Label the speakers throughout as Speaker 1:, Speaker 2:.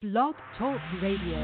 Speaker 1: Blog Talk Radio.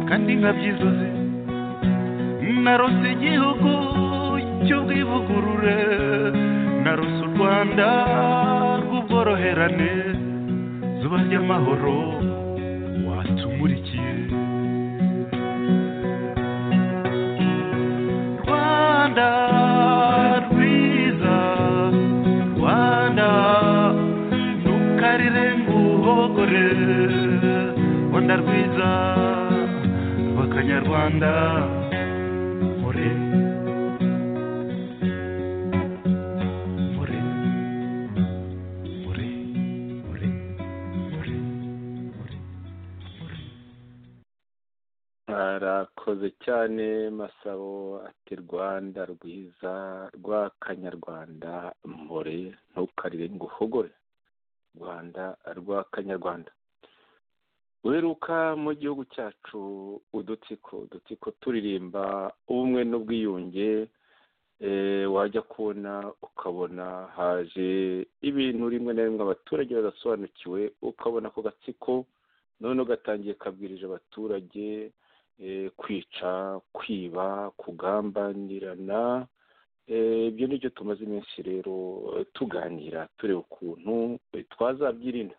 Speaker 2: kandi nkabyizuze narose igihugu cy'ubwivugurure narose u rwanda rw'ubworoherane zuba ry'amahoro watumurikiye rwanda rwiza rwanda ntukarire nguhogore rwanda rwiza rw'akanyarwanda mpore mpore mpore mpore mpore mpore mpore
Speaker 3: arakoze cyane masabo ati rwanda rwiza rw'akanyarwanda mpore ntukarire ngo uhogore rwanda rw'akanyarwanda weruka mu gihugu cyacu udutsiko udutsiko turirimba ubumwe n'ubwiyunge eh, wajya kubona ukabona haje ibintu rimwe na rimwe abaturage badasobanukiwe ukabona ako gatsiko noneho gatangiye kabwirije abaturage eh, kwica kwiba kugambanirana Eh, ibyo ni byo tumaze iminsi rero eh, tuganira tureba ukuntu eh, twazabyirinda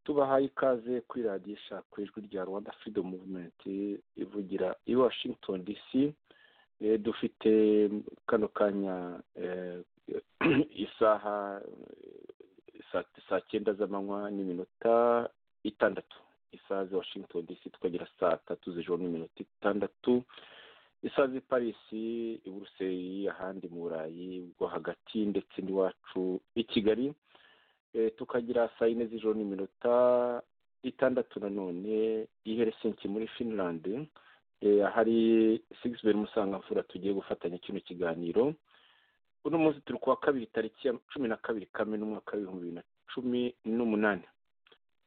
Speaker 3: tubahaye ikaze kuri radiyo ku ijwi rya rwanda freedom movement ivugira i washington dc Eh, dufite kano kanya eh, isaha eh, saa- saa cyenda z'amanywa n'iminota itandatu isaha za washington dc tukagira saa tatu z'ijoro n'iminota itandatu isaha z'i parisi i buruseli ahandi mu burayi bwo hagati ndetse n'iwacu i kigali Eh, tukagira saa yine z'ijoro n'iminota itandatu nanone i helsinki muri finland Eh, ahari sigisiberi musangamfura tugiye gufatanya kino kiganiro uno munsi turi kuwa kabiri tariki ya cumi na kabiri kamena umwaka w'ibihumbi bibiri na cumi n'umunani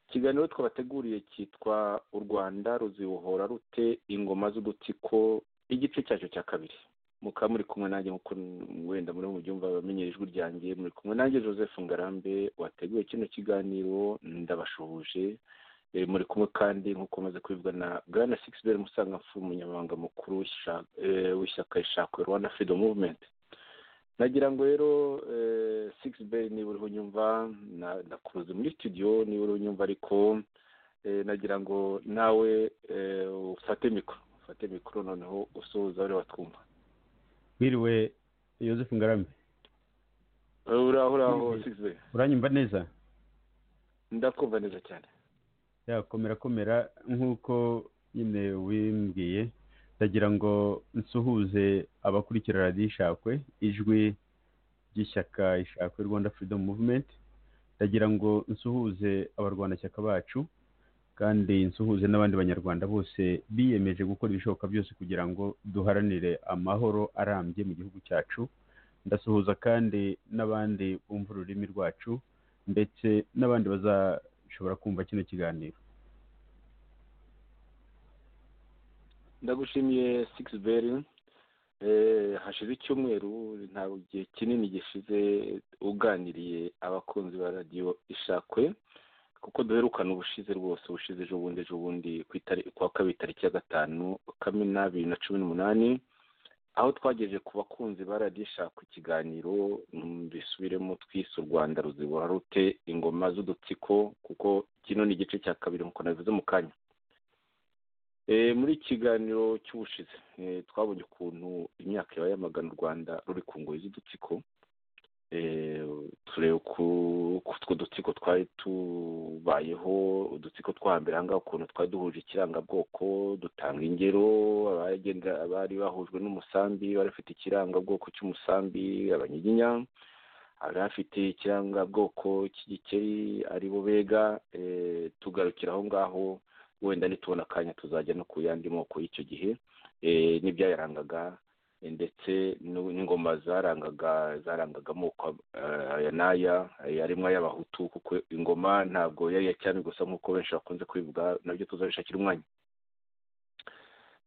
Speaker 3: ikiganiro twabateguriye cyitwa u rwanda ruzibohora rute ingoma z'udutsiko igice cyacyo cya kabiri mukaba muri kumwe nanjye nk'uko wenda muri mu byumva abamenyera ijwi ryanjye muri kumwe nanjye joseph ngarambe wateguye kino kiganiro ndabashuhuje Eh, muri kumwe kandi nk'uko maze kubibwa na bwana sigisiberi musangamfu umunyamabanga mukuru w'isha- eh, w'ishyaka ishakwe rwanda freedom movement nagira ngo rero sigisiberi niba uriho unyumva na- ndakuruzi muri studio niba uriho unyumva ariko eh, nagira ngo nawe eh, ufate mikoro ufate mikoro noneho usoza bari watwumva
Speaker 4: wiriwe Joseph Ngarambe
Speaker 3: uraho uraho
Speaker 4: Mhm.
Speaker 3: sigisiberi
Speaker 4: uranyumva neza
Speaker 3: ndakumva neza cyane
Speaker 4: yakomera komera nk'uko nyine wimbwiye ndagira ngo nsuhuze abakurikira radiyo ishakwe ijwi ry'ishyaka ishakwe rwanda freedom movement ndagira ngo nsuhuze abarwanashyaka bacu kandi nsuhuze n'abandi banyarwanda bose biyemeje gukora ibishoboka byose kugira ngo duharanire amahoro arambye mu gihugu cyacu ndasuhuza kandi n'abandi bumva ururimi rwacu ndetse n'abandi bazashobora kumva kino kiganiro
Speaker 3: ndagushimiye sigisiberi hashize icyumweru ntabwo igihe kinini gishize uganiriye abakunzi ba radiyo ishakwe kuko duherukana ubushize rwose ubushize ejo bundi ejo bundi ku itari- ku wa kabiri tariki ya gatanu kamena bibiri na cumi n'umunani aho twagejeje ku bakunzi ba radiyo ishaka ikiganiro mm, bisubiremo twise u rwanda ruzibora rute ingoma z'udutsiko kuko kino ni igice cya kabiri nk'uko nabivuze mu kanya Eh, muri iki kiganiro cy'ubushize eh, twabonye ukuntu imyaka yabaye yamagana u rwanda ruri ku ngoyi z'udutsiko Eh, tureba ku utwo dutsiko twari tubayeho udutsiko two hambere aha ngaha ukuntu twari duhuje ikirangabwoko dutanga ingero abagenda abari bahujwe n'umusambi bari bafite ikirangabwoko cy'umusambi abanyiginya abari bafite ikirangabwoko cy'igikeri aribo bega eh, tugarukira aho ngaho wenda nitubona akanya tuzajya no ku yandi moko y'icyo gihe eh, n'ibyayarangaga eh, ndetse n'u- n'ingoma zarangaga zarangaga amoko eh, aya n'aya eh, harimo ay'abahutu kuko ingoma ntabwo yari iya cyami gusa nk'uko benshi bakunze kubivuga nabyo tuzabishakira umwanya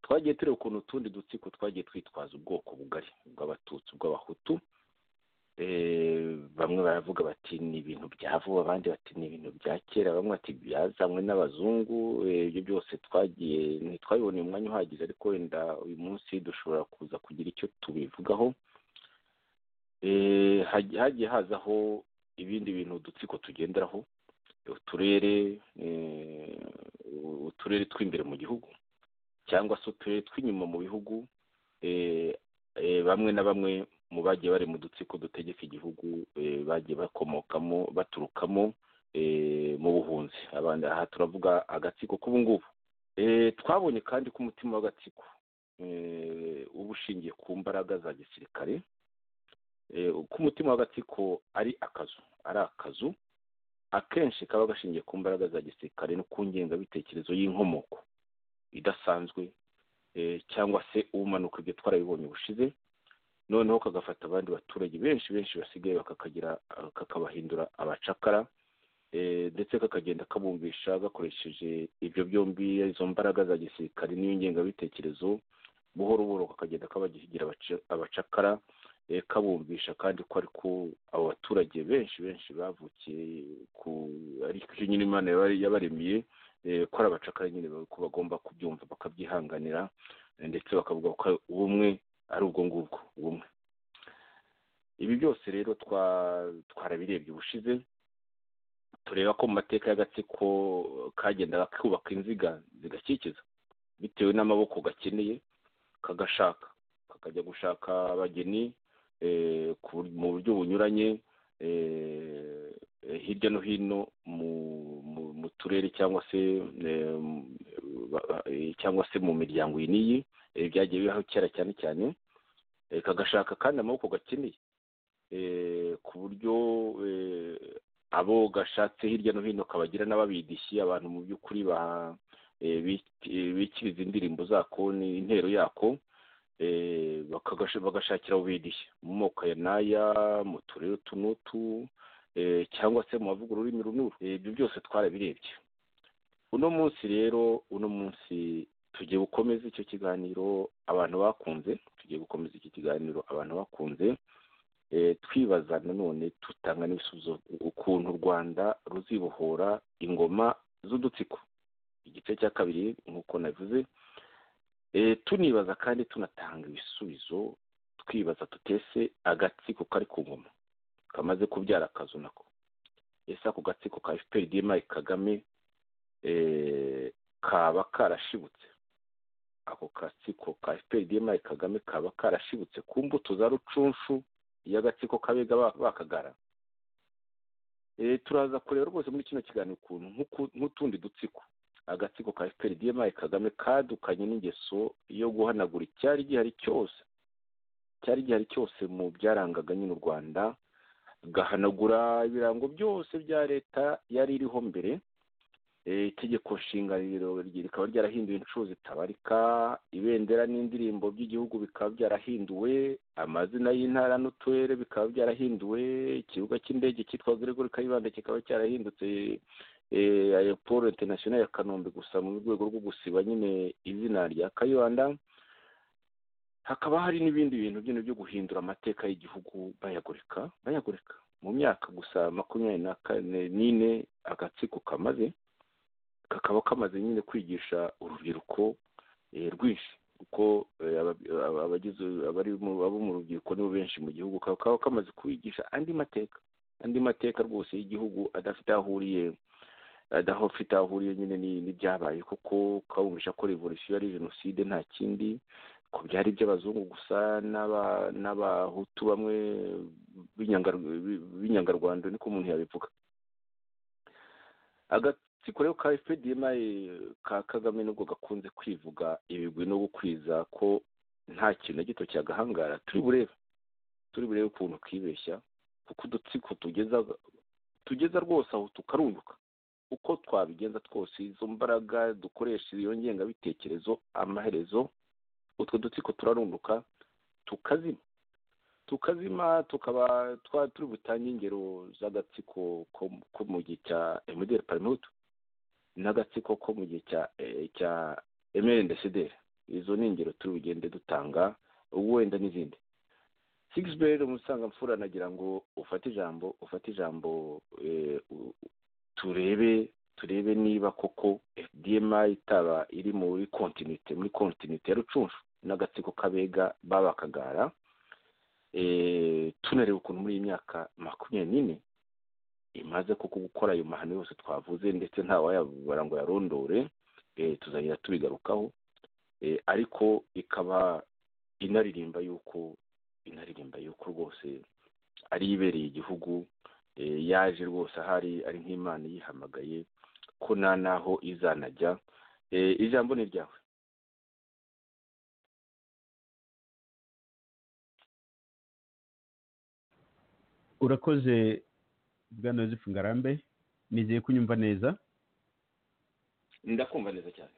Speaker 3: twagiye tureba ukuntu utundi dutsiko twagiye twitwaza ubwoko bugari ubw'abatutsi ubw'abahutu bamwe baravuga bati ni ibintu bya vuba abandi bati ni ibintu bya kera bamwe bati byazanywe n'abazungu eh, ibyo byose twagiye ntitwabiboneye umwanya uhagije ariko wenda uyu munsi dushobora kuza kugira icyo tubivugaho Eh, haj- hagiye hazaho ibindi bintu udutsiko tugenderaho uturere eh, uturere tw'imbere mu gihugu cyangwa se uturere tw'inyuma mu bihugu eh, eh, bamwe na bamwe mu bagiye bari mu dutsiko dutegeka igihugu eh, bagiye bakomokamo baturukamo eh, mu buhunzi abandi aha turavuga agatsiko k'ubungubu Eh, twabonye kandi ko umutima w'agatsiko eh, uba ushingiye ku mbaraga za gisirikare Eh, uko umutima w'agatsiko ari akazu ari akazu akenshi kaba gashingiye ku mbaraga za gisirikare no ku ngengabitekerezo y'inkomoko idasanzwe eh, cyangwa se umanuka ibyo twarabibonye bushize noneho kagafata abandi baturage benshi benshi basigaye bakakagira eh, kakabahindura abacakara eh, ndetse kakagenda kabumvisha gakoresheje ibyo byombi izo mbaraga za gisirikare n'ingengabitekerezo buhoro buhoro kakagenda kabagira abaca- abacakara eh, kabumvisha kandi ko ariko abo baturage benshi benshi bavukiye ku ariko icyo nyine imana yaba- yabaremiye eh, ko ari abacakara nyine ba- ko bagomba kubyumva bakabyihanganira eh, ndetse bakavuga ko ubumwe ari ubwo ngubwo ubumwe ibi byose rero twa- twarabirebye ubushize tureba ko mu mateka y'agatsiko kagendaga kubaka inziga zigakikiza bitewe n'amaboko gakeneye kagashaka kakajya gushaka abageni eh, ku- mu buryo bunyuranye eh, eh, hirya no hino mu mu- mu turere cyangwa se eh, mu- ba- ba- eh, cyangwa se mu miryango iyi n'iyi eh, byagiye bibaho kera cyane cyane eh, kagashaka kandi amaboko gakeneye eh, ku buryo eh, abo gashatse hirya no hino kabagira n'ababidishyi abantu mu by'ukuri ba- eh, bik- eh, bikiriza indirimbo zako n'intero yako eh, bakagasha- bagashakira ubidishya mu moko ya n'aya mu turere utu n'utu eh, cyangwa se mu bavuga ururimi runuru Eh, ibyo byose twarabirebye uno munsi rero uno munsi tugiye gukomeza icyo kiganiro abantu bakunze tugiye gukomeza iki kiganiro abantu bakunze eh, twibaza nanone tutanga n'ibisubizo ukuntu u rwanda ruzibohora ingoma z'udutsiko igice cya kabiri nk'uko navuze Eh, tunibaza kandi tunatanga ibisubizo twibaza tutese agatsiko kari ku ngoma kamaze kubyara akazu nako ese ako gatsiko ka fpr dma kagame eh, kaba karashibutse ako gatsiko ka fpr dma kagame kaba karashibutse ku mbuto za rucunshu y'agatsiko kabega ba- bakagara Eh, turaza kureba rwose muri kino kiganiro ukuntu nk'uku- nk'utundi dutsiko agatsiko ka fpr dma kagame kadukanye n'ingeso yo guhanagura icyari gihari cyose cyari gihari cyose mu byarangaga nyine u rwanda gahanagura ibirango byose bya leta yari iriho mbere Eh, itegeko nshinganiro rye rikaba ryarahinduwe inshuro zitabarika ibendera n'indirimbo by'igihugu bikaba byarahinduwe amazina y'intara n'uturere bikaba byarahinduwe ikibuga cy'indege cyitwa gregory kayibanda kikaba cyarahindutse eh, aeroport international ya kanombe gusa mu rwego rwo gusiba nyine izina rya kayibanda hakaba hari n'ibindi bintu byino byo guhindura amateka y'igihugu bayagoreka bayagoreka mu myaka gusa makumyabiri na kane n'ine agatsiko kamaze kakaba kamaze nyine kwigisha urubyiruko eh, rwinshi kuko eh, aba- aba- abagize abari mu- abo mu rubyiruko nibo benshi mu gihugu kakaba kamaze kubigisha andi mateka andi mateka rwose y'igihugu adafite aho ahuriye adaho afite aho ahuriye nyine ni- n'ibyabaye kuko kabumvisha ko revolisiyo ari jenoside nta kindi ko byari iby'abazungu gusa n'aba- n'abahutu bamwe b'inyangar- b'inyangarwanda niko umuntu yabivuga agatsiko rero ka fpdma ka kagame nubwo gakunze kwivuga ibigwi no gukwiza ko nta kintu na gito cyagahangara turi burebe turi burebe ukuntu kibeshya kuko udutsiko tugeza tugeza rwose aho tukarunguka uko twabigenza twose izo mbaraga dukoresha iyo ngengabitekerezo amaherezo utwo dutsiko turarunduka tukazima tukazima tukaba twa turi butange ingero z'agatsiko ko ko mu gihe cya emuderi parimutu n'agatsiko ko mu gihe cya eh, cya emerendesederi izo ni ingero turi bugende dutanga wenda n'izindi sigisi beri umusanga mfura nagira ngo ufate ijambo ufate ijambo eh, u- turebe turebe niba koko fdma itaba iri muri kontinite muri kontinite ya rucunshu n'agatsiko kabega babakagara eh, tunareba ukuntu muri iyi myaka makumyabiri n'ine imaze koko gukora ayo mahano yose twavuze ndetse ntawayabura ngo yarondore eh, tuzagenda tubigarukaho Eh, ariko ikaba inaririmba yuko inaririmba yuko rwose ari ibereye igihugu eh, yaje rwose ahari ari nk'imana yihamagaye ko nta n'aho izanajya Eh, ijambo ni ryawe
Speaker 4: urakoze bwana yosefu ngarambe nizeye kunyumva neza
Speaker 3: ndakumva neza cyane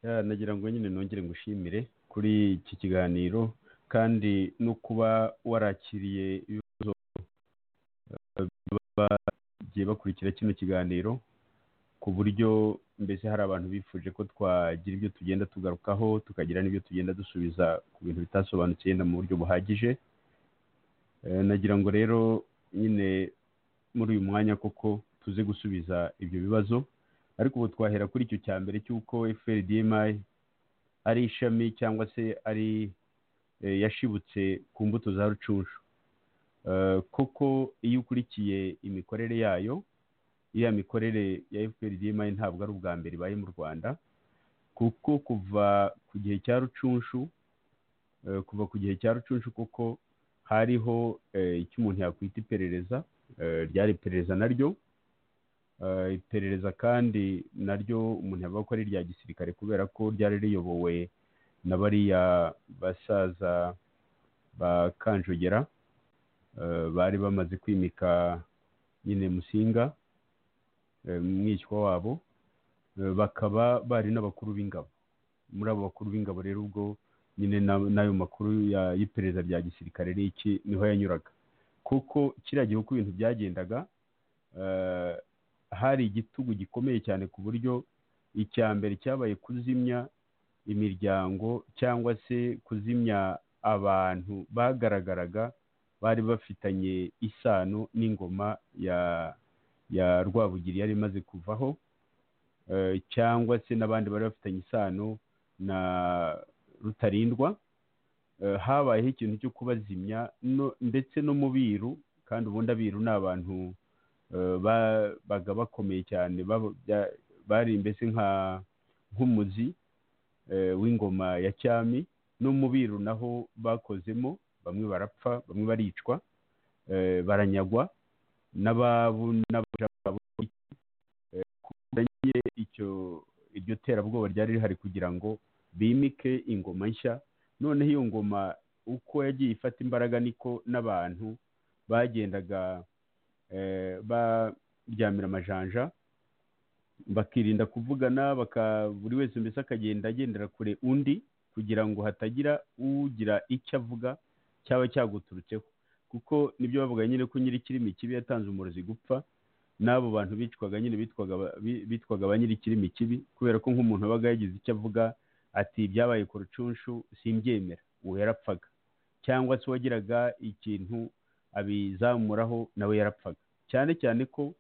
Speaker 4: Ya, nagira ngo nyine nongere ngushimire kuri iki kiganiro kandi no kuba warakiriye ibibazo eh, baba bagiye bakurikira kino kiganiro ku buryo mbese hari abantu bifuje ko twagira ibyo tugenda tugarukaho tukagira n'ibyo tugenda dusubiza ku bintu bitasobanutse yenda mu buryo buhagije Eh, nagira ngo rero nyine muri uyu mwanya koko tuze gusubiza ibyo bibazo ariko ubu twahera kuri icyo cya mbere cy'uko FLDMI ari ishami cyangwa se ari eh, yashibutse ku mbuto za rucunshu Eh, koko iyo ukurikiye imikorere yayo iriya mikorere ya FLDMI ntabwo ari ubwa mbere ibaye mu Rwanda kuko kuva ku gihe cya rucunshu eh, kuva ku gihe cya rucunshu kuko hariho eh, icyo umuntu yakwita iperereza eh, ryari iperereza naryo Eh, iperereza kandi naryo umuntu yavuga ko ari irya gisirikare kubera ko ryari riyobowe na bariya basaza ba kanjogera eh, bari bamaze kwimika nyine musinga eh, umwishywa wabo eh, bakaba bari n'abakuru b'ingabo muri abo bakuru b'ingabo rero ubwo nyine na- n'ayo makuru ya- y'iperereza rya gisirikare n'iki niho yanyuraga kuko kiriya gihe uko ibintu byagendaga eh, hari igitugu gikomeye cyane ku buryo icya mbere cyabaye kuzimya imiryango cyangwa se kuzimya abantu bagaragaraga bari bafitanye isano n'ingoma ya ya rwabugiri yari imaze kuvaho eh, cyangwa se n'abandi bari bafitanye isano na rutarindwa Eh, habayeho ikintu cyo kubazimya no- ndetse no mu biru kandi ubundi abiru ni abantu eh, ba- baga bakomeye cyane baba- bya- bari mbese nka nk'umuzi eh, w'ingoma ya cyami no mu biru naho bakozemo bamwe barapfa bamwe baricwa eh, baranyagwa n'ababu n'abaja babo eh, kubera nyine icyo iryo terabwoba ryari rihari kugira ngo bimike ingoma nshya noneho iyo ngoma uko yagiye ifata imbaraga niko n'abantu bagendaga eh, baryamira amajanja bakirinda kuvugana baka buri wese mbese akagenda agendera kure undi kugira ngo hatagira ugira icyo avuga cyaba cyaguturutseho kuko nibyo bavuga nyine ko nyir'ikirimi kibi yatanze umurozi gupfa n'abo bantu bicwaga nyine bitwaga ba- bi- bitwaga ba nyir'ikirimi kibi kubera ko nk'umuntu wabaga yagize icyo avuga ati ibyabaye ku rucunshu simbyemera uwo yarapfaga cyangwa se uwagiraga ikintu abizamuraho nawe yarapfaga cyane cyane ko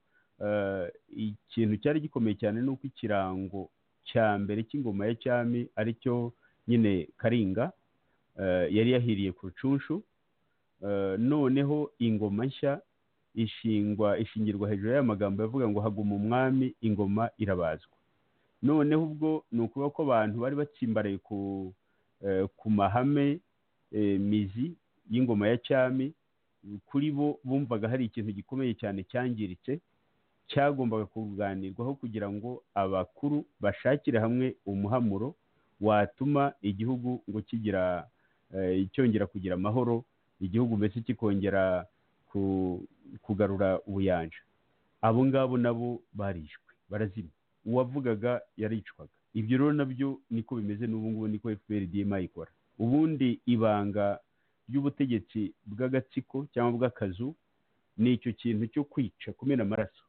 Speaker 4: eh, ikintu cyari gikomeye cyane ni uko ikirango cya mbere cy'ingoma ya cyami aricyo nyine karinga eh, yari yahiriye ku rucunshu Eh, noneho ingoma nshya ishingwa ishingirwa hejuru y'aya magambo yavuga ngo haguma umwami ingoma irabazwa noneho ubwo ni ukuvuga ko abantu bari batsimbaraye ku eh, ku mahame eh, mizi y'ingoma ya cyami kuri bo bumvaga hari ikintu gikomeye cyane cyangiritse cyagombaga kuganirwaho kugira ngo abakuru bashakire hamwe umuhamuro watuma igihugu ngo kigira eh, cyongera kugira amahoro igihugu mbese kikongera ku- kugarura ubuyanja abo ngabo nabo barishwe barazima uwavugaga yaricwaga ibyo rero nabyo niko bimeze n'ubu ngubu niko fprdma ikora ubundi ibanga ry'ubutegetsi bw'agatsiko cyangwa bw'akazu ni icyo kintu cyo kwica kumena amaraso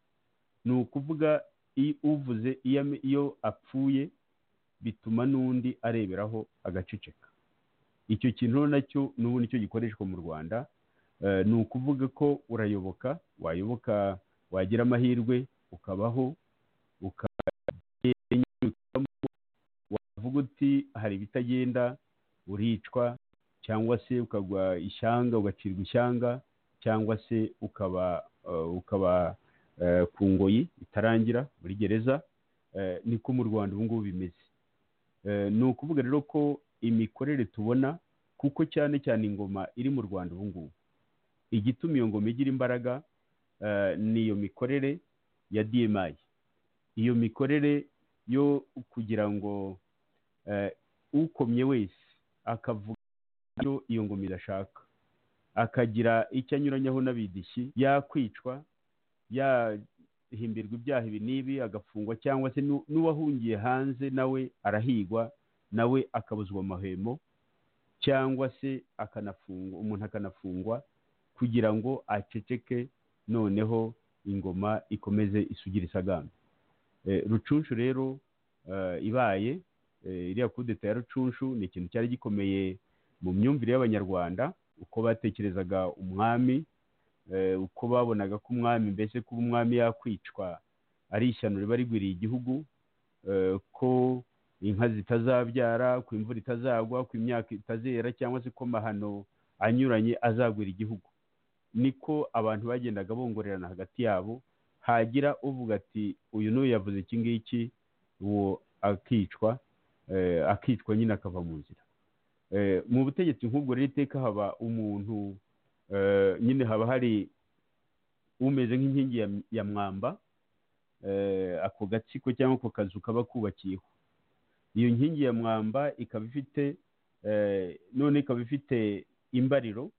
Speaker 4: ni ukuvuga i- uvuze iyo ame- iyo apfuye bituma n'undi areberaho agaceceka icyo kintu nacyo n'ubu nicyo gikoreshwa mu rwanda Eh, ni ukuvuga ko urayoboka wayoboka wagira amahirwe ukabaho ukabamo wavuga uti hari ibitagenda uricwa cyangwa se ukagwa ishyanga ugacirwa ishyanga cyangwa se ukaba eh, ukaba eh, ku ngoyi itarangira muri gereza Eh, niko mu rwanda ubu ngubu bimeze Eh, ni ukuvuga rero ko imikorere tubona kuko cyane cyane ingoma iri mu rwanda ubu ngubu igituma iyo ngoma igira imbaraga eh, ni iyo mikorere ya DMI iyo mikorere yo kugira ngo eh, ukomye wese akavuga ibyo iyo ngoma idashaka akagira icyo anyuranyaho n'abidishyi yakwicwa yahimbirwa ibyaha ibi n'ibi agafungwa cyangwa se n'u- n'uwahungiye hanze nawe arahigwa nawe akabuzwa amahwemo cyangwa se akanafungwa umuntu akanafungwa kugira ngo aceceke noneho ingoma ikomeze isugire isagambe Eh, rucunshu rero eh, ibaye eh, iriya kudeta ya rucunshu ni ikintu cyari gikomeye mu myumvire y'abanyarwanda uko batekerezaga umwami eh, uko babonaga ko umwami mbese kuba umwami yakwicwa ari ishyano riba rigwiriye igihugu eh, ko inka zitazabyara ko imvura itazagwa ko imyaka itazera cyangwa se ko amahano anyuranye azagwira igihugu niko abantu bagendaga bongorerana hagati yabo hagira uvuga ati uyu n'uyu yavuze iki ngiki uwo akicwa eh, akicwa nyine akava mu nzira Eh, mu butegetsi nk'ubwo rero iteka haba umuntu eh, nyine haba hari umeze nk'inkingi ya, ya mwamba eh, ako gatsiko cyangwa ako kazu kaba kubakiyeho iyo nkingi ya mwamba ikaba ifite eh, none ikaba ifite imbariro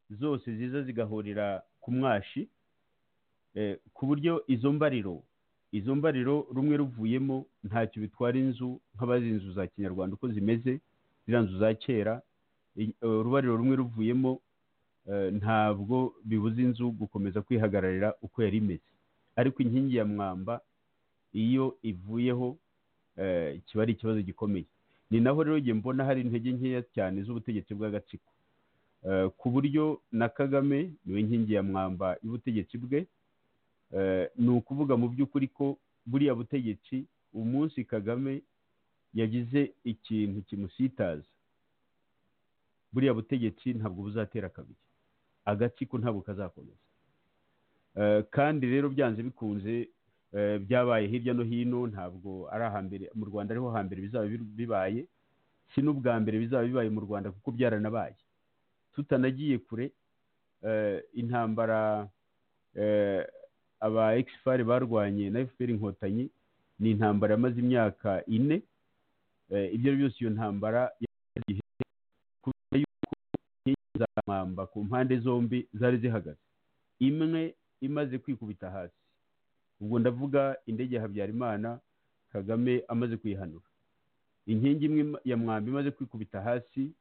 Speaker 4: zose ziza zigahurira ku mwashi eh, ku buryo izo mbariro izo mbariro rumwe ruvuyemo ntacyo bitwara inzu nk'abazi inzu za kinyarwanda uko zimeze ziriya nzu za kera i- eh, urubariro rumwe ruvuyemo eh, ntabwo bibuza inzu gukomeza kwihagararira uko yari imeze ariko inkingi ya mwamba iyo ivuyeho eh, kiba ari ikibazo gikomeye ni naho rero njye mbona hari intege nkeya cyane z'ubutegetsi bw'agatsiko Eh, ku buryo na kagame niwe nkingi ya mwamba y'ubutegetsi bwe Eh, ni ukuvuga mu by'ukuri ko buriya butegetsi umunsi kagame yagize ikintu kimusitaza buriya butegetsi ntabwo buzatera kabiri agatsiko ntabwo kazakomeza Eh, kandi rero byanze bikunze eh, byabaye hirya no hino ntabwo ari ahambere mu rwanda ariho hambere bizaba bir- bibaye si n'ubwa mbere bizaba bibaye mu rwanda kuko byaranabaye tutanagiye kure eh, intambara eh, aba ekisifari barwanye na efuperi inkotanyi ni intambara yamaze imyaka ine eh, ibyo ari byo byose iyo ntambara yamaze igihe kubera yuko inkingi za mwamba ku mpande zombi zari zihagaze imwe imaze kwikubita hasi ubwo ndavuga indege ya habyarimana kagame amaze kuyihanura inkingi imwe ya mwamba imaze kwikubita hasi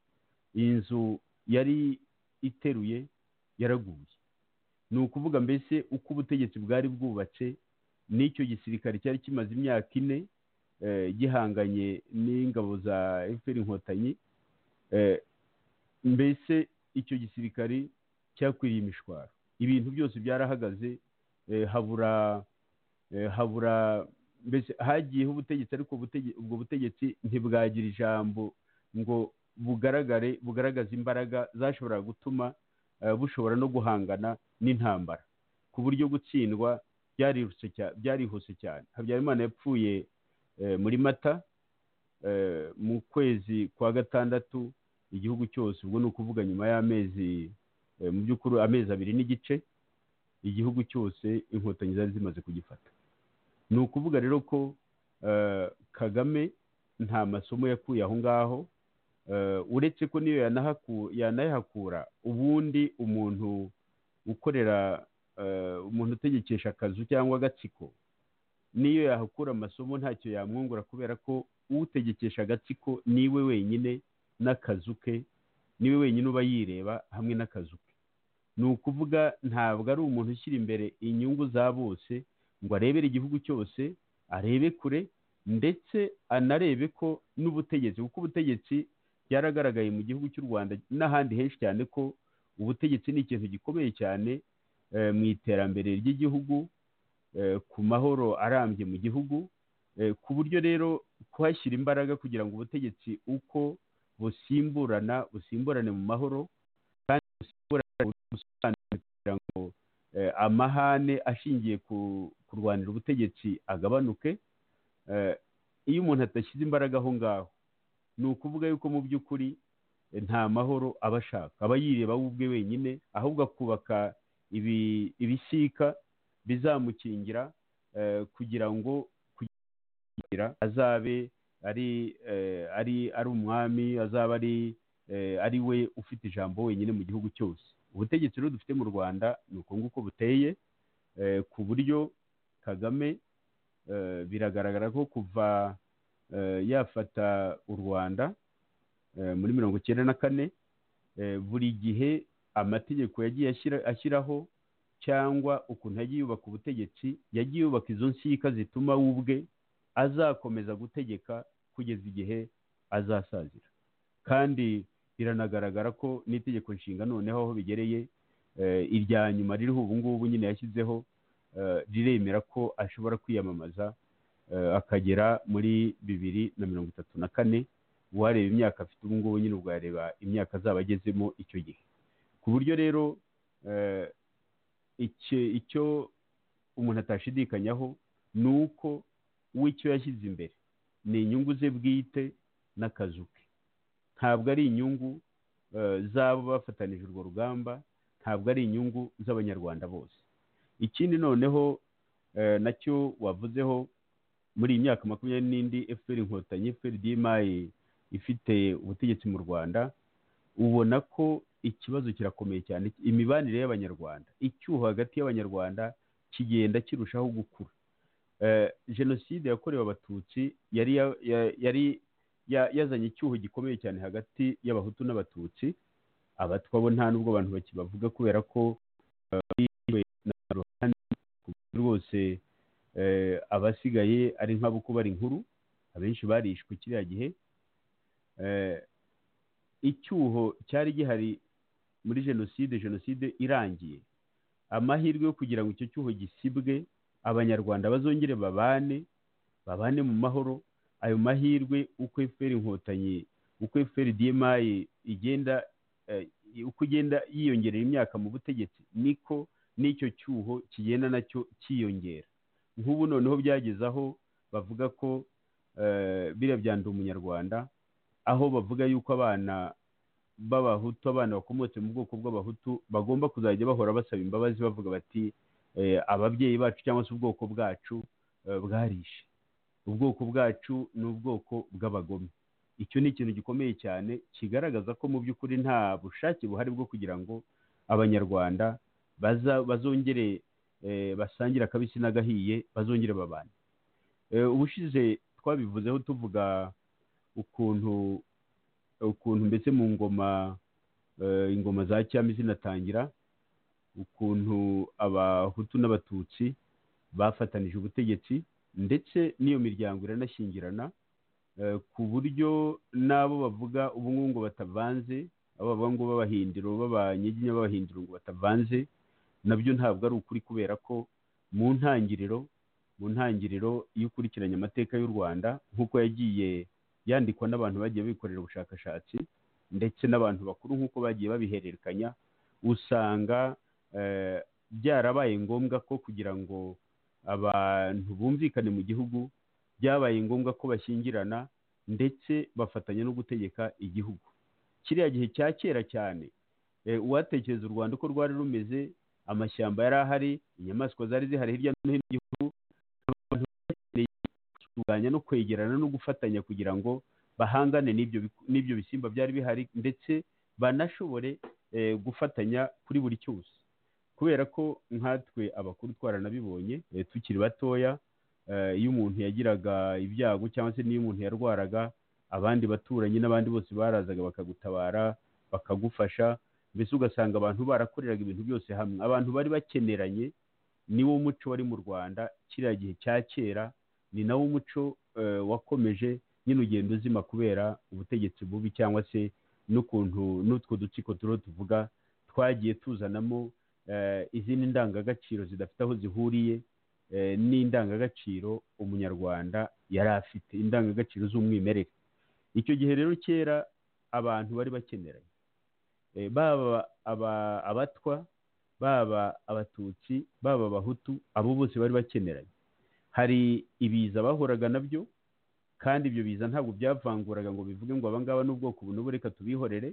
Speaker 4: iyi nzu yari iteruye yaraguye ni ukuvuga mbese uko ubutegetsi bwari bwubatse n'icyo gisirikare cyari kimaze imyaka ine eh, gihanganye n'ingabo za fpr inkotanyi eh, mbese icyo gisirikare cyakwiriye imishwaro ibintu byose byarahagaze eh, habura eh, habura mbese hagiyeho ubutegetsi ariko ubutege- ubwo butegetsi ntibwagira ijambo ngo bugaragare bugaragaza imbaraga zashoboraga gutuma eh, bushobora no guhangana n'intambara ku buryo gutsindwa byarirutse cya- byarihuse cyane habyarimana yapfuye eh, muri mata eh, mu kwezi kwa gatandatu igihugu cyose ubwo ni ukuvuga nyuma y'amezi eh, mu by'ukuri amezi abiri n'igice igihugu cyose inkotanyi zari zimaze kugifata ni ukuvuga rero ko eh, kagame nta masomo yakuye aho ngaho Eh, uretse ko niyo yanahaku- yanayahakura ubundi umuntu ukorera eh, umuntu utegekesha akazu cyangwa agatsiko niyo yahakura amasomo ntacyo yamwungura kubera ko utegekesha agatsiko niwe wenyine n'akazu ke niwe wenyine uba yireba hamwe n'akazu ke ni ukuvuga ntabwo ari umuntu ushyira imbere inyungu za bose ngo arebere igihugu cyose arebe kure ndetse anarebe ko n'ubutegetsi kuko ubutegetsi byaragaragaye mu gihugu cy'u rwanda n'ahandi henshi cyane ko ubutegetsi ni ikintu gikomeye cyane eh, mu iterambere ry'igihugu eh, ku mahoro arambye mu gihugu eh, ku buryo rero kuhashyira imbaraga kugira ngo ubutegetsi uko busimburana busimburane mu mahoro kandi busimburane mu busobanuro kugira ngo eh, amahane ashingiye ku kurwanira ubutegetsi agabanuke eh, iyo umuntu adashyize imbaraga aho ngaho ni ukuvuga yuko mu by'ukuri eh, nta mahoro aba ashaka aba yireba we ubwe wenyine ahubwo akubaka ibi- ibisika bizamukingira eh, kugira ngo kugira azabe ari eh, ari ari umwami azaba ari eh, ari we ufite ijambo wenyine mu gihugu cyose ubutegetsi rero dufite mu rwanda ni uko nguko buteye eh, ku buryo kagame eh, biragaragara ko kuva eh, yafata u rwanda eh, muri mirongo icyenda na kane eh, buri gihe amategeko yagiye ashyira- ashyiraho cyangwa ukuntu yagiye yubaka ubutegetsi yagiye yubaka izo nsika zituma we ubwe azakomeza gutegeka kugeza igihe azasazira kandi biranagaragara ko n'itegeko nshinga noneho aho bigereye eh, irya nyuma ririho ubu ngubu nyine yashyizeho eh, riremera ko ashobora kwiyamamaza eh, akagera muri bibiri na mirongo itatu na kane uwareba imyaka afite ubu ngubu nyine ubwareba imyaka azaba agezemo icyo gihe ku buryo rero eh, iki- icyo umuntu atashidikanyaho ni uko w'icyo yashyize imbere ni inyungu ze bwite n'akazu ke ntabwo ari inyungu eh, z'abo bafatanije urwo rugamba ntabwo ari inyungu z'abanyarwanda bose ikindi noneho eh, nacyo wavuzeho muri iyi myaka makumyabiri n'indi efuperi inkotanyi efuperi dimayi ifite ubutegetsi mu rwanda ubona ko ikibazo kirakomeye cyane imibanire y'abanyarwanda icyuho hagati y'abanyarwanda kigenda kirushaho gukura Eh, jenoside yakorewe abatutsi yari ya- ya- yari ya- yazanye icyuho gikomeye cyane hagati y'abahutu n'abatutsi abatwa bo nta n'ubwo abantu bakibavuga kubera ko eh, bishwe na ruhande ku buryo rwose eh, abasigaye ari nk'abo bari inkuru abenshi barishwe kiriya gihe Eh, icyuho cyari gihari muri jenoside jenoside irangiye amahirwe yo kugira ngo icyo cyuho gisibwe abanyarwanda bazongere babane babane mu mahoro ayo mahirwe uko efuperi inkotanyi uko efuperi dimayi igenda eh, uko igenda yiyongerera imyaka mu butegetsi niko n'icyo cyuho kigenda nacyo cyiyongera nk'ubu noneho byageze aho bavuga ko eh, biriya bya ndi umunyarwanda aho bavuga yuko abana b'abahutu abana bakomotse mu bwoko bw'abahutu bagomba kuzajya bahora basaba imbabazi bavuga bati eh, ababyeyi bacu cyangwa se ubwoko bwacu eh, bwarishe ubwoko bwacu ni ubwoko bw'abagome icyo ni ikintu gikomeye cyane kigaragaza ko mu by'ukuri nta bushake buhari bwo kugira ngo abanyarwanda baza bazongere eh, basangire akabisi n'agahiye bazongere babane Eh, ubushize twabivuzeho tuvuga ukuntu ukuntu mbese mu ngoma eh, ingoma za cyami zinatangira ukuntu abahutu n'abatutsi bafatanije ubutegetsi ndetse n'iyo miryango iranashyingirana eh, ku buryo n'abo bavuga ubu ngubu ngo batavanze abo bavuga ngo b'abahindiro b'abanyiginya b'abahindiro ngo batavanze nabyo ntabwo ari ukuri kubera ko mu ntangiriro mu ntangiriro iyo ukurikiranye amateka y'u rwanda nk'uko yagiye yandikwa n'abantu bagiye bikorera ubushakashatsi ndetse n'abantu bakuru nk'uko bagiye babihererekanya usanga eh, byarabaye ngombwa ko kugira ngo abantu bumvikane mu gihugu byabaye ngombwa ko bashyingirana ndetse bafatanya no gutegeka igihugu kiriya gihe cya kera cyane eh, uwatekereza u rwanda uko rwari rumeze amashyamba yari ahari inyamaswa zari zihari hirya no hino mu gihugu abantu bakeneye kurwanya no kwegerana no gufatanya kugira ngo bahangane n'ibyo bi- n'ibyo bisimba byari bihari ndetse banashobore eh, gufatanya kuri buri cyose kubera ko nkatwe abakuru twaranabibonye eh, tukiri batoya eh, iyo umuntu yagiraga ibyago cyangwa se n'iyo umuntu yarwaraga abandi baturanyi n'abandi bose barazaga bakagutabara bakagufasha mbese ugasanga abantu barakoreraga ibintu byose hamwe abantu bari bakeneranye ni wo muco wari mu rwanda kiriya gihe cya kera ni nawo umuco eh, wakomeje nyine ugenda uzima kubera ubutegetsi bubi cyangwa se n'ukuntu n'utwo dutsiko turiho tuvuga twagiye tuzanamo eh, izindi ndangagaciro zidafite aho zihuriye eh, n'indangagaciro umunyarwanda yari afite indangagaciro z'umwimerere icyo gihe rero kera abantu bari bakeneranye Eh, baba aba- abatwa baba abatutsi baba abahutu abo bose bari bakeneranye hari ibiza bahoraga nabyo kandi ibyo biza ntabwo byavanguraga ngo bivuge ngo abangaba n'ubwoko buno ubu reka tubihorere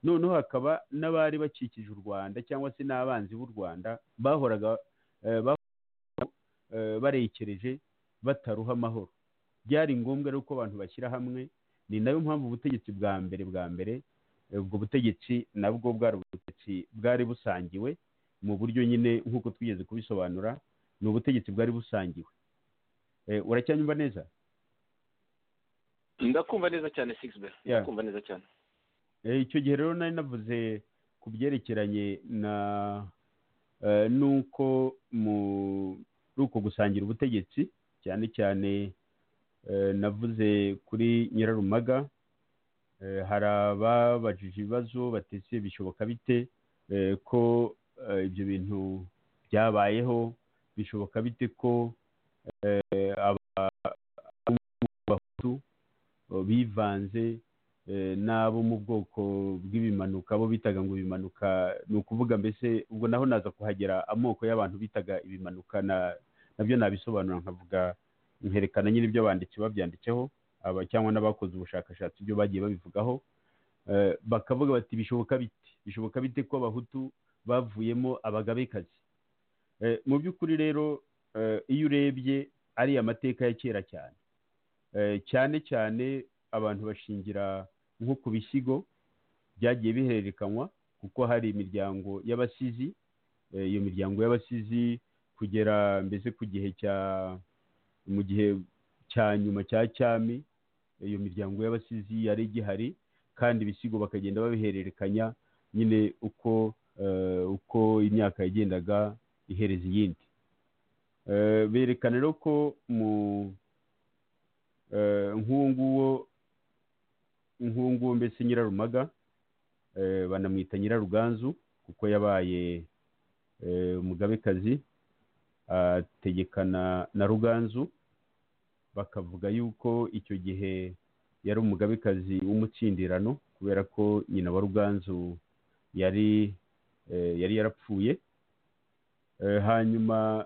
Speaker 4: noneho hakaba n'abari bakikije u rwanda cyangwa se n'abanzi b'u rwanda bahoraga eh, bah- eh, barekereje bataruha amahoro byari ngombwa rero ko abantu bashyira hamwe ni nayo mpamvu ubutegetsi bwa mbere bwa mbere eh, ubwo butegetsi nabwo bwari ubutegetsi bwari busangiwe mu buryo nyine nk'uko twigeze kubisobanura ni ubutegetsi bwari busangiwe Eh, uracyanyumva neza
Speaker 3: ndakumva neza cyane sigisi
Speaker 4: Yeah.
Speaker 3: ndakumva neza cyane
Speaker 4: Eh, icyo gihe rero nari navuze ku byerekeranye na eh, n'uko muri uko gusangira ubutegetsi cyane cyane eh, navuze kuri nyirarumaga eh, hari ababajije ibibazo batese bishoboka bite eh, ko eh, ibyo bintu byabayeho bishoboka bite ko eh, aba- abahutu eh, bivanze eh, n'abo mu bwoko bw'ibimanuka abo bitaga ngo ibimanuka ni ukuvuga mbese ubwo naho naza kuhagera amoko y'abantu bitaga ibimanuka na nabyo nabisobanura nkavuga nkerekana nyine ibyo abanditsi babyanditseho aba cyangwa n'abakoze ubushakashatsi ibyo bagiye babivugaho Eh, bakavuga bati bishoboka bite bishoboka bite ko abahutu bavuyemo abagabekazi Eh, mu by'ukuri rero eh, iyo urebye ariya mateka ya kera cyane Eh, cyane cyane abantu bashingira nko ku bisigo byagiye bihererekanywa kuko hari imiryango y'abasizi Eh, iyo miryango y'abasizi kugera mbese ku gihe cya mu gihe cya nyuma cya cyami iyo miryango y'abasizi yari igihari kandi ibisigo bakagenda babihererekanya nyine uko eh, uko imyaka yagendaga ihereza iyindi Eh, berekana rero ko mu eh, nk'uwo nguwo nk'uwo nguwo mbese nyirarumaga eh, banamwita nyiraruganzu kuko yabaye eh, umugabekazi ategekana na ruganzu bakavuga yuko icyo gihe yari umugabekazi w'umutsindirano kubera ko nyina wa ruganzu yari eh, yari yarapfuye Eh, hanyuma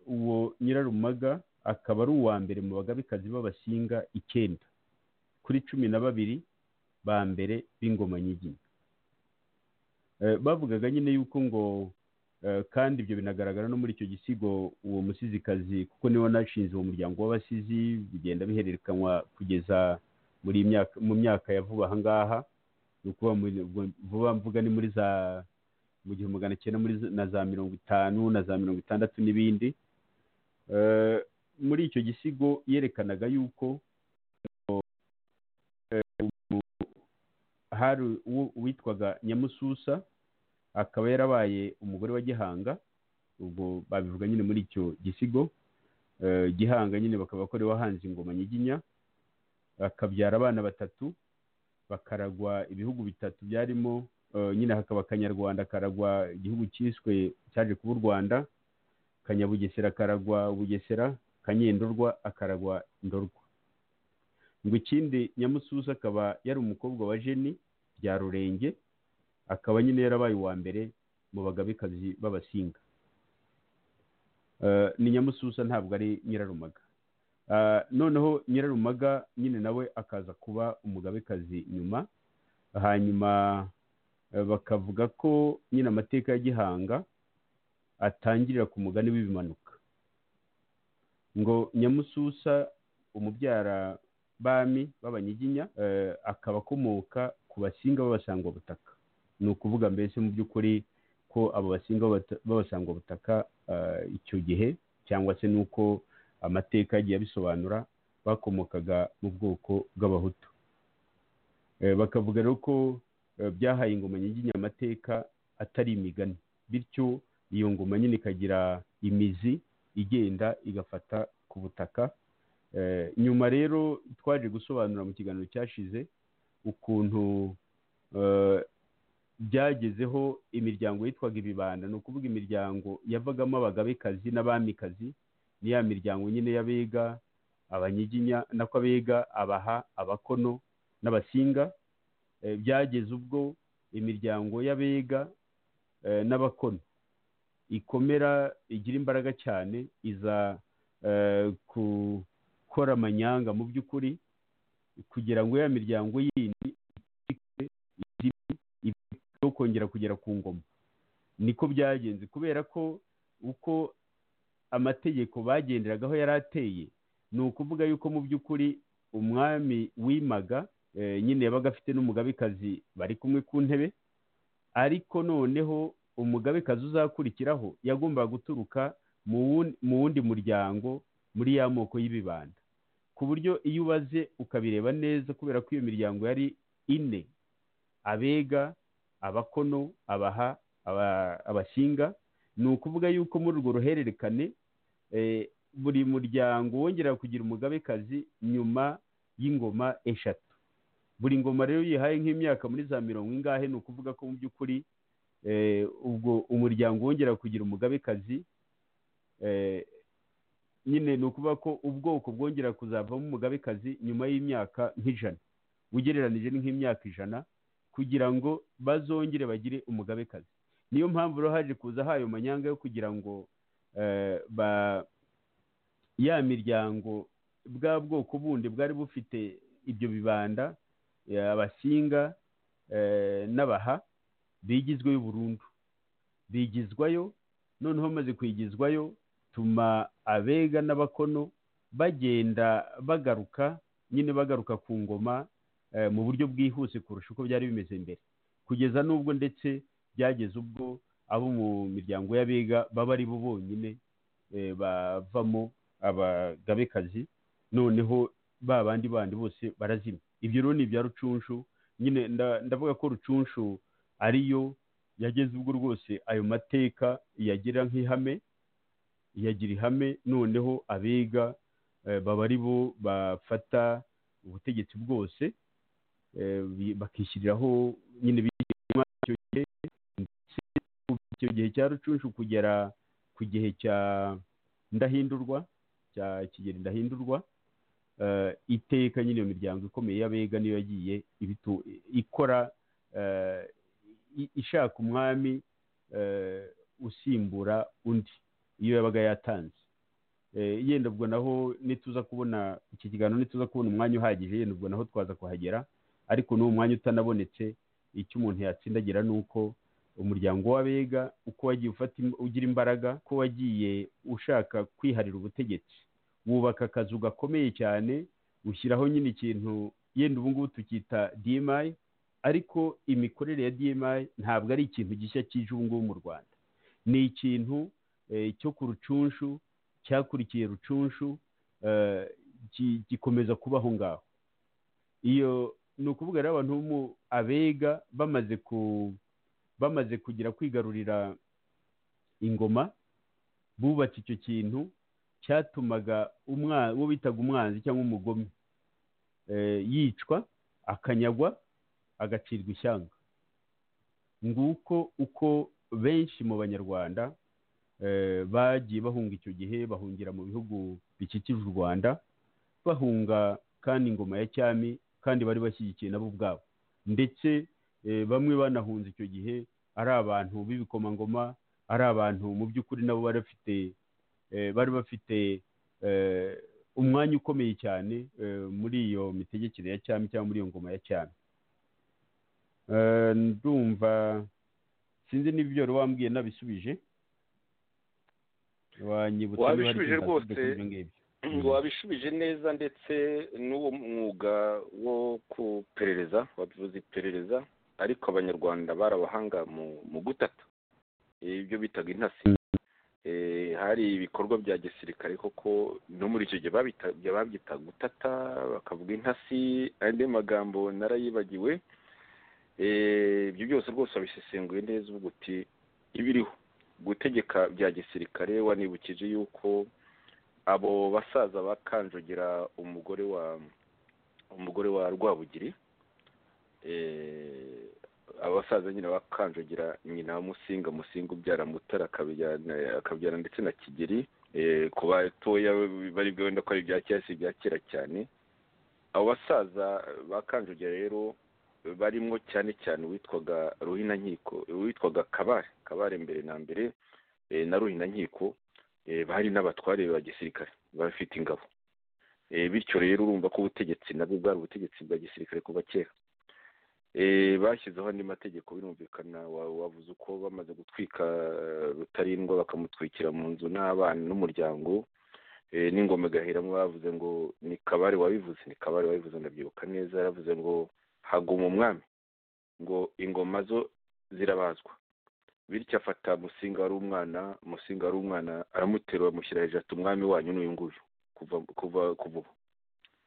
Speaker 4: uwo nyirarumaga akaba ari uwa mbere mu bagabekazi b'abasinga icyenda kuri cumi na babiri ba mbere b'ingoma nyiginya Eh, bavugaga nyine yuko ngo eh, kandi ibyo binagaragara no muri icyo gisigo uwo musizikazi kuko niwe wanashinze uwo muryango w'abasizi bigenda bihererekanywa kugeza muri iyi myaka mu myaka ya vuba aha ngaha ni ukuvuga muri- vuba mvuga ni muri za mu gihumbi magana cyenda muri za- na za mirongo itanu na za mirongo itandatu n'ibindi Eh, muri icyo gisigo yerekanaga yuko eh, umu- hari uwo witwaga nyamususa akaba yarabaye umugore wa gihanga ubwo babivuga nyine muri icyo gisigo Eh, gihanga nyine bakaba bakora wahanze ingoma nyiginya bakabyara abana batatu bakaragwa ibihugu bitatu byarimo eh, nyine hakaba akanyarwanda karagwa igihugu cyiswe cyaje kuba u rwanda kanyabugesera karagwa bugesera kanyendorwa akaragwa ndorwa ngo ikindi nyamususa akaba yari umukobwa wa jeni bya rurenge akaba nyine yarabaye uwa mbere mu bagabekazi b'abasinga Eh, ni nyamususa ntabwo ari nyirarumaga Ah, noneho nyirarumaga nyine nawe akaza kuba umugabekazi nyuma hanyuma eh, bakavuga ko nyine amateka ya gihanga atangirira ku mugani w'ibimanuka ngo nyamususa umubyara bami b'abanyiginya eh, akaba akomoka ku basinga b'abasangwabutaka ni ukuvuga mbese mu by'ukuri ko abo basinga b'abata- b'abasangwabutaka eh, icyo gihe cyangwa se n'uko amateka yagiye abisobanura bakomokaga mu bwoko bw'abahutu Eh, bakavuga rero ko eh, byahaye ingoma nyiginya amateka atari imigani bityo iyo ngoma nyine ikagira imizi igenda igafata ku butaka nyuma rero twaje gusobanura mu kiganiro cyashize ukuntu byagezeho imiryango yitwaga ibibanda ni ukuvuga imiryango yavagamo abagabekazi n'abamikazi ni ya miryango nyine y'abega abanyiginya nako abega abaha abakono n'abasinga byageze ubwo imiryango y'abega n'abakono ikomera igira imbaraga cyane iza gukora amanyanga mu by'ukuri kugira ngo ya miryango yindi yo kongera kugera ku ngoma niko byagenze kubera ko uko amategeko bagenderagaho yari ateye ni ukuvuga yuko mu by'ukuri umwami wimaga nyine yabaga afite n'umugabekazi bari kumwe ku ntebe ariko noneho umugabekazi uzakurikiraho yagombaga guturuka mu wundi muryango muri ya moko y'ibibanda ku buryo iyo ubaze ukabireba neza kubera ko iyo miryango yari ine abega abakono abaha abashinga ni ukuvuga yuko muri urwo ruhererekane buri muryango wongera kugira umugabekazi nyuma y'ingoma eshatu buri ngoma rero yihaye nk'imyaka muri za mirongo ingahe ni ukuvuga ko mu by'ukuri ubwo umuryango wongera kugira umugabekazi nyine ni ukuvuga ko ubwoko bwongera kuzavamo umugabekazi nyuma y'imyaka nk'ijana ugereranije nk'imyaka ijana kugira ngo bazongere bagire umugabekazi niyo mpamvu rero haje kuza hayo manyanga yo kugira ngo ya miryango bwa bwoko bundi bwari bufite ibyo bibanda abasinga n'abaha bigizweyo burundu bigizwayo noneho bamaze kwigizwayo tuma abega n'abakono bagenda bagaruka nyine bagaruka ku ngoma mu buryo bwihuse kurusha uko byari bimeze mbere kugeza n'ubwo ndetse byageze ubwo abo mu miryango y'abega baba ari bo bonyine bavamo abagabekazi noneho ba bandi bandi bose barazima ibyo rero ni ibya rucunshu nyine ndavuga ko rucunshu ariyo yageze ubwo rwose ayo mateka yagira nk'ihame yagira ihame noneho abega baba ari bo bafata ubutegetsi bwose bakishyiriraho nyine bishyirwa icyo gihe ndetse icyo gihe cya rucunshu kugera ku gihe cya ndahindurwa cya kigeri ndahindurwa iteka nyine iyo miryango ikomeye y'abega niyo yagiye ikora ishaka umwami usimbura undi iyo yabaga yatanze yenda ubwo naho nituza kubona iki kiganiro nituza kubona umwanya uhagije yenda ubwo naho twaza kuhagera ariko n'uwo mwanya utanabonetse icyo umuntu yatsindagira ni uko umuryango w'abega uko wagiye ufata ugira imbaraga ko wagiye ushaka kwiharira ubutegetsi wubaka akazu gakomeye cyane ushyiraho nyine ikintu yenda ubu ngubu tukita DMI ariko imikorere ya DMI ntabwo ari ikintu gishya kije ubu ngubu mu Rwanda ni ikintu cyo ku rucunshu cyakurikiye rucunshu gikomeza kuba aho ngaho iyo ni ukuvuga rero abantu bo abega bamaze ku bamaze kugira kwigarurira ingoma bubatse icyo kintu cyatumaga uwo bitaga umwanzi cyangwa umugome yicwa akanyagwa agacirwa ishyanga nguko uko benshi mu banyarwanda bagiye bahunga icyo gihe bahungira mu bihugu bikikije u rwanda bahunga kandi ingoma ya cyami kandi bari bashyigikiye nabo ubwabo ndetse bamwe banahunze icyo gihe ari abantu b'ibikomangoma ari abantu mu by'ukuri nabo bari bafite bari bafite umwanya ukomeye cyane muri iyo mitegekere ya cyami cyangwa muri iyo ngoma ya cyami ndumva sinzi n'ibyo wari wambwiye nabisubije
Speaker 3: wabishubije rwose wabishubije neza ndetse n'uwo mwuga wo kuperereza wabivuze iperereza ariko abanyarwanda barabahanga mu gutata ibyo bitaga intasi hari ibikorwa bya gisirikare koko no muri icyo gihe babyita gutata bakavuga intasi andi magambo narayibagiwe ibyo byose rwose wabisesenguye neza uvuga uti ibiriho gutegeka bya gisirikare wanibukije yuko abo basaza bakanjugira umugore wa umugore wa rwabugiri eh, aba basaza nyine bakanjugira nyina wa musinga musinga ubyara mutara akabyarana akabyara ndetse na kigeri eh, ku batoya baribwe wenda ko ari ibya kera si ibya kera cyane abo basaza bakanjugira rero barimo cyane cyane uwitwaga ruhinankiko uwitwaga kabare kabare mbere na mbere eh, na ruhinankiko eh, bari n'abatware ba gisirikare bafite ingabo Eh, bityo rero urumva ko ubutegetsi nabwo bwari ubutegetsi bwa gisirikare kuva kera Eh, bashyizeho andi mategeko birumvikana wa- wavuze uko bamaze gutwika eh, rutarindwa bakamutwikira mu nzu n'abana n'umuryango Eh, n'ingoma igahiramo bavuze ngo ni kabare wabivuze ni kabare wabivuze ndabyibuka neza yaravuze ngo haguma umwami ngo ingoma zo zirabazwa bityo afata musinga wari umwana musinga wari umwana aramutera bamushyira hejuru ati umwami wanyu n'uyu nguyu kuva kuva kuva ubu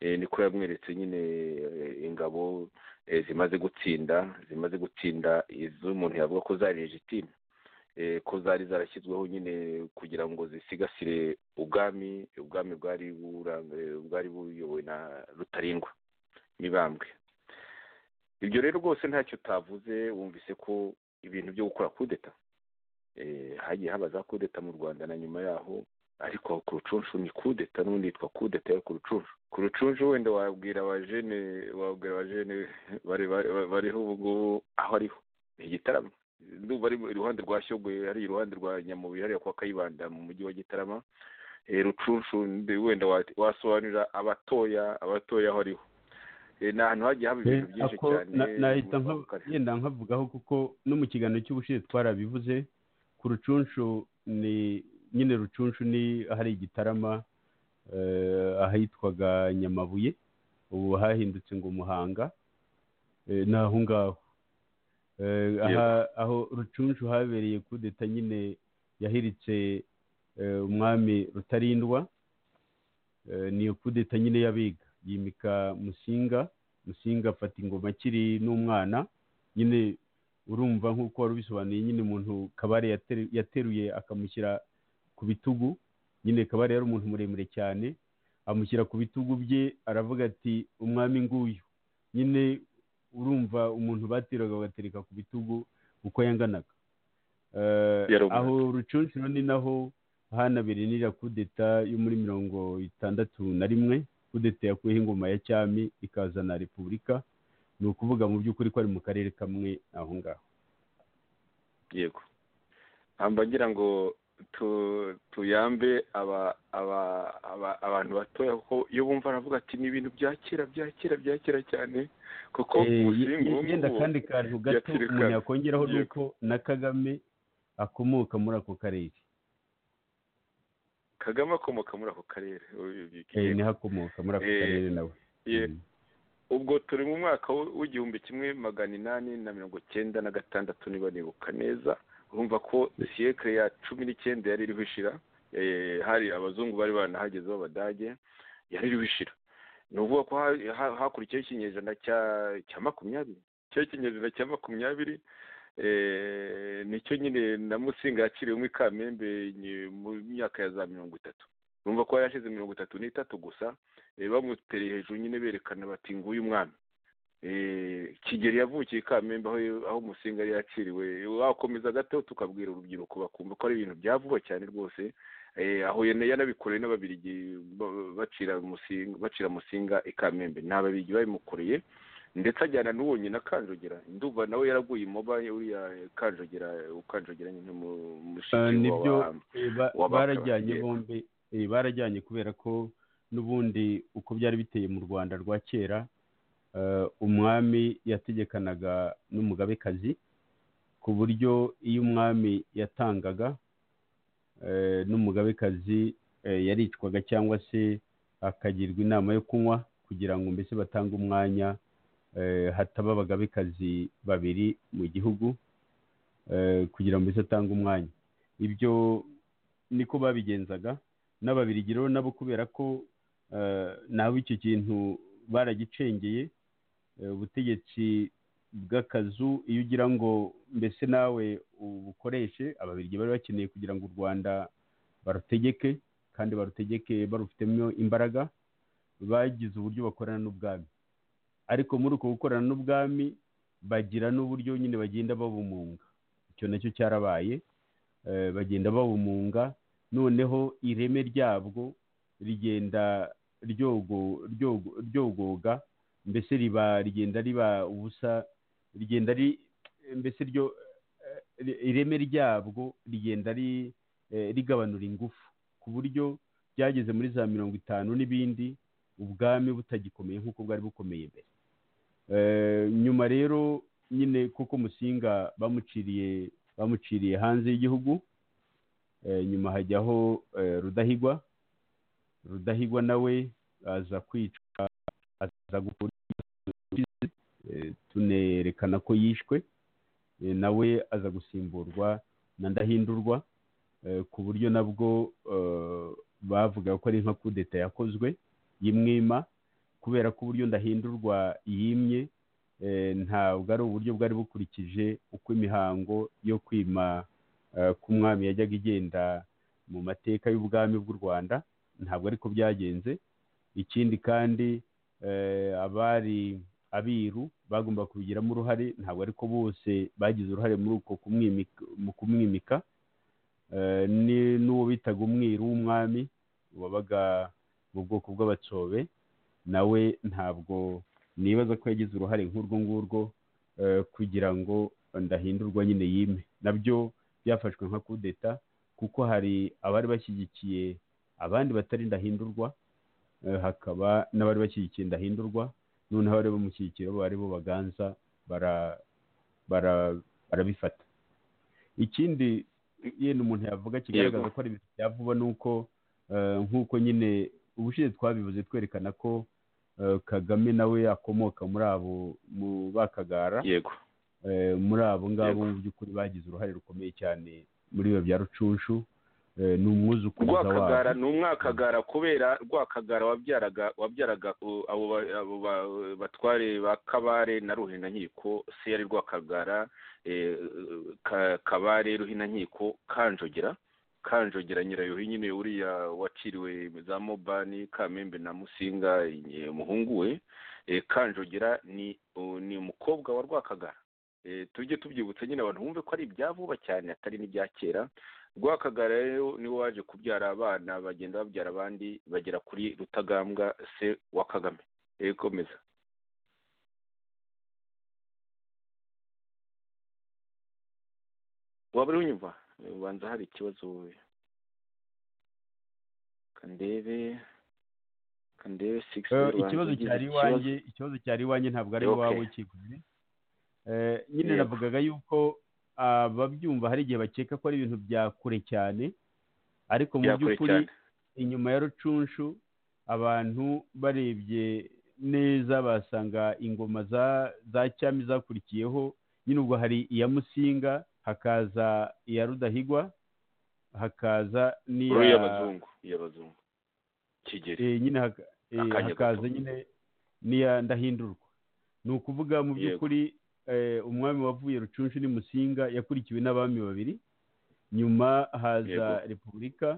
Speaker 3: Eh, niko yamweretse nyine eh, ingabo eh, zimaze gutsinda zimaze gutsinda izo umuntu yavuga ko zari legitime eh, ko zari zarashyizweho nyine kugira ngo zisigasire ubwami ubwami bwari buranga- bwari buyobowe na rutarindwa mibambwe ibyo rero rwose ntacyo utavuze wumvise ko ibintu byo gukora kudeta eh, hagiye haba za kudeta mu rwanda na nyuma yaho ariko ku rucunshu ni kudeta n'ubundi yitwa kudeta yo ku rucunshu ku rucunshu wenda wabwira abajene wabwira abajene bari- bari- bariho ubu ngubu aho ariho ni igitaramo ndumva ari iruhande rwa shyogwe hari iruhande rwa nyamubuye hariya kwa kayibanda mu mujyi wa gitarama Eh, rucunshu ndi- wenda wa- wasobanurira abatoya abatoya aho ariho Eh, ni ahantu hagiye haba ibintu byinshi
Speaker 4: Ako-
Speaker 3: cyane
Speaker 4: na- nahita nka-
Speaker 3: mu karere.
Speaker 4: yenda nkavugaho kuko no mu kiganiro cy'ubushize twarabivuze ku rucunshu ni nyine rucunshu ni ahari igitarama eh, ahitwaga nyamabuye ubu hahindutse ngo muhanga eh, ni aho ngaho Eh, aha aho rucunshu habereye kudeta nyine yahiritse eh, umwami rutarindwa Eh, ni kudeta nyine y'abiga yimika musinga musinga afata ingoma akiri n'umwana nyine urumva nk'uko wari ubisobanuye nyine umuntu kabare yateru- yateruye akamushyira ku bitugu nyine kabare yari umuntu muremure cyane amushyira ku bitugu bye aravuga ati umwami nguyu nyine urumva umuntu bateraga bagatereka ku bitugu uko yanganaga Eh,
Speaker 3: Yari umwana.
Speaker 4: aho rucuncuro ni naho hanabereye n'iriya kudeta yo muri mirongo itandatu na rimwe kudeta yakuyeho ingoma ya cyami ikazana repubulika ni ukuvuga mu by'ukuri ko ari mu karere kamwe aho ngaho
Speaker 3: yego hamba ngira ngo tu- tuyambe aba aba aba abantu batoya kuko iyo bumva aravuga ati ni ibintu bya kera bya kera bya kera cyane kuko
Speaker 4: Eh, ye-
Speaker 3: umusingi
Speaker 4: ye-
Speaker 3: w'ubu
Speaker 4: yenda
Speaker 3: ngubu
Speaker 4: kandi kantu gato
Speaker 3: yakirikana.
Speaker 4: umuntu yakongeraho ni
Speaker 3: Yego.
Speaker 4: uko na kagame akomoka muri ako karere
Speaker 3: kagame akomoka muri ako karere Oya,
Speaker 4: Eh,
Speaker 3: yego.
Speaker 4: niho akomoka muri ako
Speaker 3: Eh,
Speaker 4: karere nawe
Speaker 3: Ye-
Speaker 4: Mm.
Speaker 3: ubwo turi mu mwaka w- w'igihumbi kimwe magana inani na mirongo cyenda na gatandatu niba nibuka neza urumva ko siyekire ya cumi n'icyenda yari iriho ishira Eh, hari abazungu bari baranahageze b'abadage yari iriho ishira ni ukuvuga ko ha- ha- hakurikiyeho ikinyejana cya cya makumyabiri cya ikinyejana cya makumyabiri eh, nicyo nyine na musinga yakiriwemo i kamembe nye- mu myaka ya za mirongo itatu urumva ko yari yashize mirongo itatu n'itatu gusa Eh, bamutereye hejuru nyine berekana bati nguyu umwami Eh, kigeli yavukiye i kamembe aho aho umusinga yari yakiriwe wakomeza gato tukabwira urubyiruko bakumva ko ari ibintu bya vuba cyane rwose Eh, aho yana- yanabikoreye n'ababirigi ba- bacira musinga bacira musinga i kamembe nta babirigi babimukoreye ndetse ajyana n'uwo nyina kanjogera ndumva nawe yaraguye imoba uriya kanjogera ukanjogera nyine mu
Speaker 4: Eh,
Speaker 3: mushiki
Speaker 4: nibyo
Speaker 3: wa
Speaker 4: eh, ba-
Speaker 3: wabakaba,
Speaker 4: barajyanye
Speaker 3: yego.
Speaker 4: bombi eh, barajyanye kubera ko n'ubundi uko byari biteye mu rwanda rwa kera eh, umwami yategekanaga n'umugabekazi ku buryo iyo umwami yatangaga eh, n'umugabekazi eh, yaricwaga cyangwa se akagirwa inama yo kunywa kugira ngo mbese batange umwanya eh, hataba abagabekazi babiri mu gihugu eh, kugira ngo mbese atange umwanya ibyo niko babigenzaga n'ababirigi rero nabo kubera ko eh, nabo icyo kintu baragicengeye eh, ubutegetsi bw'akazu iyo ugira ngo mbese nawe ubukoreshe ababirigi bari bakeneye kugira ngo u rwanda barutegeke kandi barutegeke barufitemo imbaraga bagize uburyo bakorana n'ubwami ariko muri uko gukorana n'ubwami bagira n'uburyo nyine bagenda babumunga icyo nacyo cyarabaye eh, bagenda babumunga noneho ireme ryabwo rigenda ryogo- ryogo- ryogoga mbese riba rigenda riba ubusa rigenda ri mbese ryo eh, ireme ryabwo rigenda ri eh, rigabanura ingufu ku buryo byageze muri za mirongo itanu n'ibindi ubwami butagikomeye nk'uko bwari bukomeye mbere Eh, nyuma rero nyine kuko musinga bamuciriye bamuciriye hanze y'igihugu eh, nyuma hajyaho eh, rudahigwa rudahigwa nawe aza kwica aza gukora ibyo eh, tunerekana ko yishwe eh, nawe aza gusimburwa na ndahindurwa eh, ku buryo nabwo eh, bavuga ko ari nka kudeta yakozwe y'imwima kubera ko uburyo ndahindurwa yimye eh, ntabwo ari uburyo bwari bukurikije uko imihango yo kwima eh, k'umwami yajyaga igenda mu mateka y'ubwami bw'u rwanda ntabwo ariko byagenze ikindi kandi eh, abari abiru bagomba kubigiramo uruhare ntabwo ariko bose bagize uruhare muri uko kumwimika, mu kumwimika Eh, ni- n'uwo bitaga umwiru w'umwami wabaga mu bwoko bw'abatsobe nawe ntabwo nibaza ko yagize uruhare nk'urwo ngurwo eh, kugira ngo ndahindurwa nyine yime nabyo byafashwe nka kudeta kuko hari abari bashyigikiye abandi batari ndahindurwa eh, hakaba n'abari bashyigikiye ndahindurwa noneho abari bamushyigikiye bo bari bo baganza bara- bara- barabifata ikindi yenda umuntu yavuga kigaragaza ko ari ibintu bya vuba ni uko eh, nk'uko nyine ubushize twabivuze twerekana ko eh, kagame nawe akomoka muri abo mu bakagara
Speaker 3: yego
Speaker 4: eh, muri abo ngabo
Speaker 3: Yego.
Speaker 4: mu by'ukuri bagize uruhare rukomeye cyane muri biba bya rucunshu eh, ni umwuzukuruza
Speaker 3: rwakagara
Speaker 4: wabo
Speaker 3: ni umwakagara kubera rwakagara wabyaraga wabyaraga u- abo ba- abo ba- batware ba kabare na ruhinankiko se yari rwakagara eh, Ka- kabare ruhinankiko kanjogera kanjogera nyirayuhi nyine uriya waciriwe za mobani kamembe na musinga eh, umuhungu we Eh, kanjogera ni u- ni umukobwa wa rwakagara Eh, tujye tubyibutsa nyine abantu bumve ko ari ibya vuba cyane atari n'ibya kera rwakagara rero niwe waje kubyara abana bagenda babyara abandi bagera kuri rutagambwa se wa kagame Eh, komeza waba uri unyumva Eh, ubanza hari ikibazo kandebe kandebe six
Speaker 4: Eh,
Speaker 3: ubanza
Speaker 4: ikibazo
Speaker 3: ugize
Speaker 4: cyari iwanjye ikibazo cyari iwanjye ntabwo ari
Speaker 3: Okay.
Speaker 4: iwawe kiguzi Eh, nyine
Speaker 3: Yego.
Speaker 4: navugaga yuko ababyumva hari igihe bakeka ko ari ibintu bya kure cyane ariko mu
Speaker 3: bya kure
Speaker 4: by'ukuri
Speaker 3: cyane
Speaker 4: inyuma ya rucunshu abantu barebye neza basanga ingoma za za cyami zakurikiyeho nyine ubwo hari iya musinga hakaza iya rudahigwa hakaza n'iya
Speaker 3: uriya bazungu iya bazungu kigeri
Speaker 4: Eh, nyine haka- eh,
Speaker 3: Akanya
Speaker 4: hakaza
Speaker 3: gato.
Speaker 4: nyine niya ndahindurwa ni ukuvuga mu
Speaker 3: Yego.
Speaker 4: by'ukuri eh, umwami wavuye rucunshu ni musinga yakurikiwe n'abami babiri nyuma haza
Speaker 3: Yego.
Speaker 4: repubulika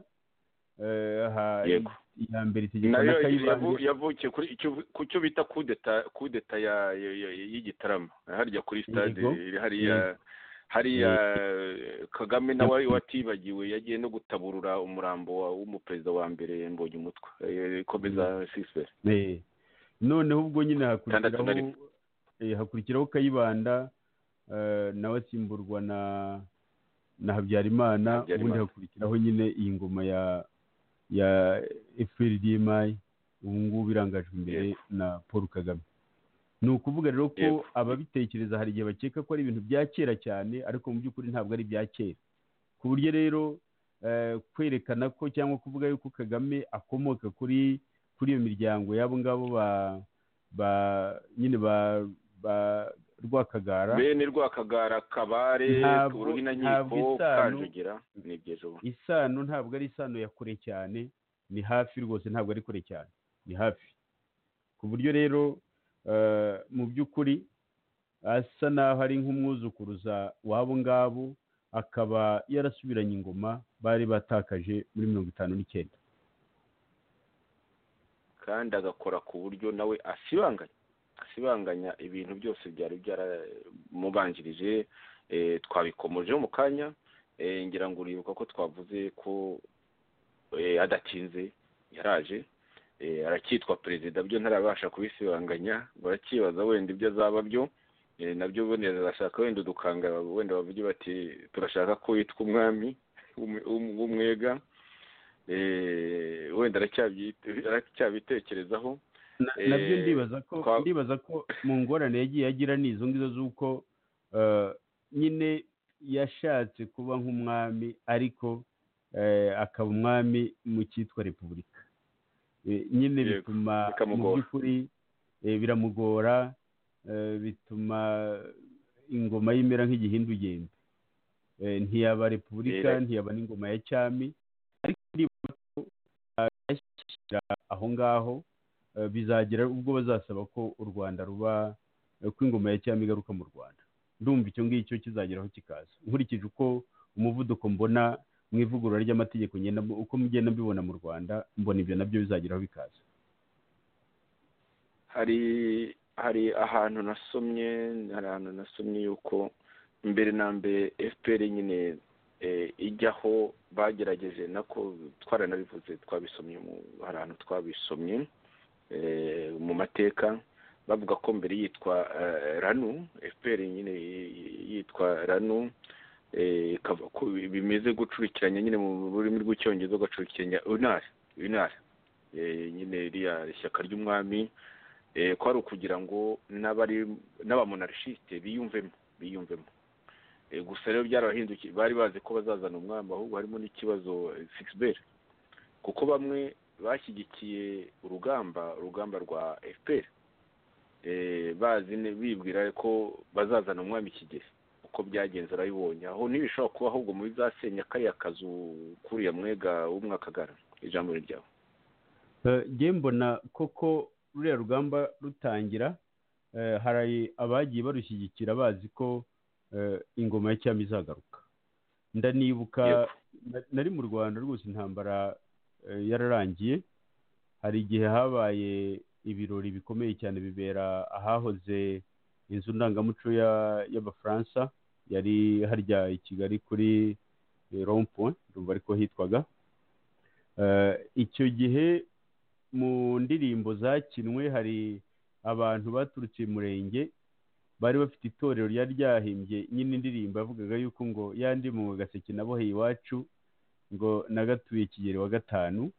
Speaker 4: eh, ha-
Speaker 3: Yego.
Speaker 4: iya mbere itegekwa na
Speaker 3: nayo yavu-
Speaker 4: kayibanda
Speaker 3: yavukiye kuri icyo- ku cyo bita kudeta kudeta ya- ya- ya- y'igitarama harya kuri stade
Speaker 4: Yego.
Speaker 3: iri hariya hariya kagame nawe watibagiwe yagiye no gutaburura umurambo wa- w'umuperezida wa mbere mbonye umutwe Eh, komeza sisiperi
Speaker 4: Eh, noneho ubwo nyine
Speaker 3: Tandatu na
Speaker 4: hakurikiraho eh, hakurikiraho kayibanda eh, nawe asimburwa na na habyarimana
Speaker 3: Habyarimana.
Speaker 4: ubundi hakurikiraho nyine iyi ngoma ya ya fprdmi ubu ngubu irangajwe imbere
Speaker 3: Yego.
Speaker 4: na paul kagame ni ukuvuga rero ko
Speaker 3: Yego.
Speaker 4: ababitekereza hari igihe bakeka ko ari ibintu bya kera cyane ariko mu by'ukuri ntabwo ari ibya kera ku buryo rero eh, kwerekana ko cyangwa kuvuga yuko kagame akomoka kuri kuri iyo miryango y'abo ngabo ba ba nyine ba ba rwakagara
Speaker 3: bene rwakagara kabare
Speaker 4: Ntabwo- ntabwo
Speaker 3: uruhinankiko
Speaker 4: isano-
Speaker 3: kanjogera ni byejo bundi.
Speaker 4: isano ntabwo ari isano ya kure cyane ni hafi rwose ntabwo ari kure cyane ni hafi ku buryo rero eh, mu by'ukuri asa n'aho ari nk'umwuzukuruza w'abo ngabo akaba yarasubiranye ingoma bari batakaje muri mirongo itanu n'icyenda
Speaker 3: kandi agakora ku buryo nawe asibanganya asibanganya ibintu byose byari byaramubanjirije eh, twabikomojeho mu kanya eh, ngira ngo uribuka ko twavuze ko eh, adatinze yaraje eh, aracyitwa perezida byo ntarabasha kubisibanganya barakibaza wenda ibyo azaba byo eh, nabyo wenda arashaka wenda udukanga wenda bavuge bati turashaka ko yitwa umwami w'umu- w'umu- w'umwega eh, wenda aracyabyite- aracyabitekerezaho
Speaker 4: Na-
Speaker 3: Eh,
Speaker 4: nabyo ndibaza ko
Speaker 3: kwa-
Speaker 4: ndibaza ko mu ngorane yagiye agira ni izo ngizo z'uko eh, nyine yashatse kuba nk'umwami ariko eh, akaba umwami mu cyitwa repubulika Eh, nyine
Speaker 3: Yego,
Speaker 4: bituma mu
Speaker 3: bikamugora.
Speaker 4: by'ukuri eh, biramugora eh, bituma ingoma ye imera nk'igihindugembe Eh, ntiyaba repubulika
Speaker 3: Yego.
Speaker 4: ntiyaba n'ingoma ya cyami ariko ndibaza ko eh, yashyira aho ngaho eh, bizagera ubwo bazasaba ko u rwanda ruba eh, ko ingoma ya cyami igaruka mu rwanda ndumva icyo ngicyo kizageraho kikaza nkurikije uko umuvuduko mbona mu ivugurura ry'amategeko ngenda uko mugenda mbibona mu rwanda mbona ibyo nabyo bizageraho bikaza
Speaker 3: hari hari ahantu nasomye hari ahantu nasomye yuko mbere na mbere fpr nyine eh, ijyaho bagerageje nako twaranabivuze twabisomye mu hari ahantu twabisomye eh, mu mateka bavuga ko mbere yitwa eh, ranu fpr nyine y- y- yitwa ranu eh, ikava- ko bimeze gucurikiranya nyine mu rurimi rw'icyongereza ugacurikiranya unari unari Eh, nyine ririya shyaka ry'umwami eh, ko ari ukugira ngo n'abari n'abamonarchiste biyumvemo biyumvemo Eh, gusa rero byarabahindukiye bari bazi ko bazazana umwami ahubwo harimo n'ikibazo sixbel kuko bamwe bashyigikiye urugamba urugamba rwa fpr eh, bazi ne- bibwira ko bazazana umwami kigeli uko byagenze arabibonye aho ntibishobora kuba ahubwo mu bizasenya kariya kazu k'uriya mwega w'umwakagara ijambo ni ryawe
Speaker 4: Eh, njye mbona koko ruriya rugamba rutangira eh, hari abagiye barushyigikira bazi ko eh, ingoma ya cyami izagaruka ndanibuka
Speaker 3: Yego.
Speaker 4: na- nari mu rwanda rwose intambara eh, yararangiye hari igihe habaye ibirori bikomeye cyane bibera ahahoze inzu ndangamuco ya- y'abafaransa yari harya i kigali kuri rompoint ndumva ariko hitwaga Eh, icyo gihe mu ndirimbo zakinwe hari abantu baturutse uyu murenge bari bafite itorero ryari ryahimbye nyine indirimbo yavugaga yuko ngo yandi mu gaseke naboheye iwacu ngo nagatuye kigeri wa gatanu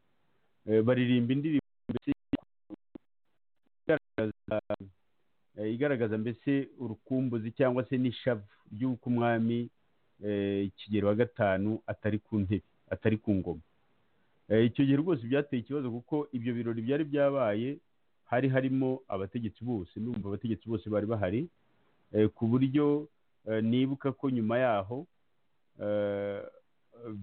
Speaker 4: Eh, baririmba indirimbo mbese igaragaza eh, igaragaza mbese urukumbuzi cyangwa se n'ishavu ry'uko umwami eh, kigeri wa gatanu atari ku ntebe atari ku ngoma Eh, icyo gihe rwose byateye ikibazo kuko ibyo birori byari byabaye hari harimo abategetsi bose ndumva abategetsi bose bari bahari eh, ku buryo eh, nibuka ko nyuma yaho eh,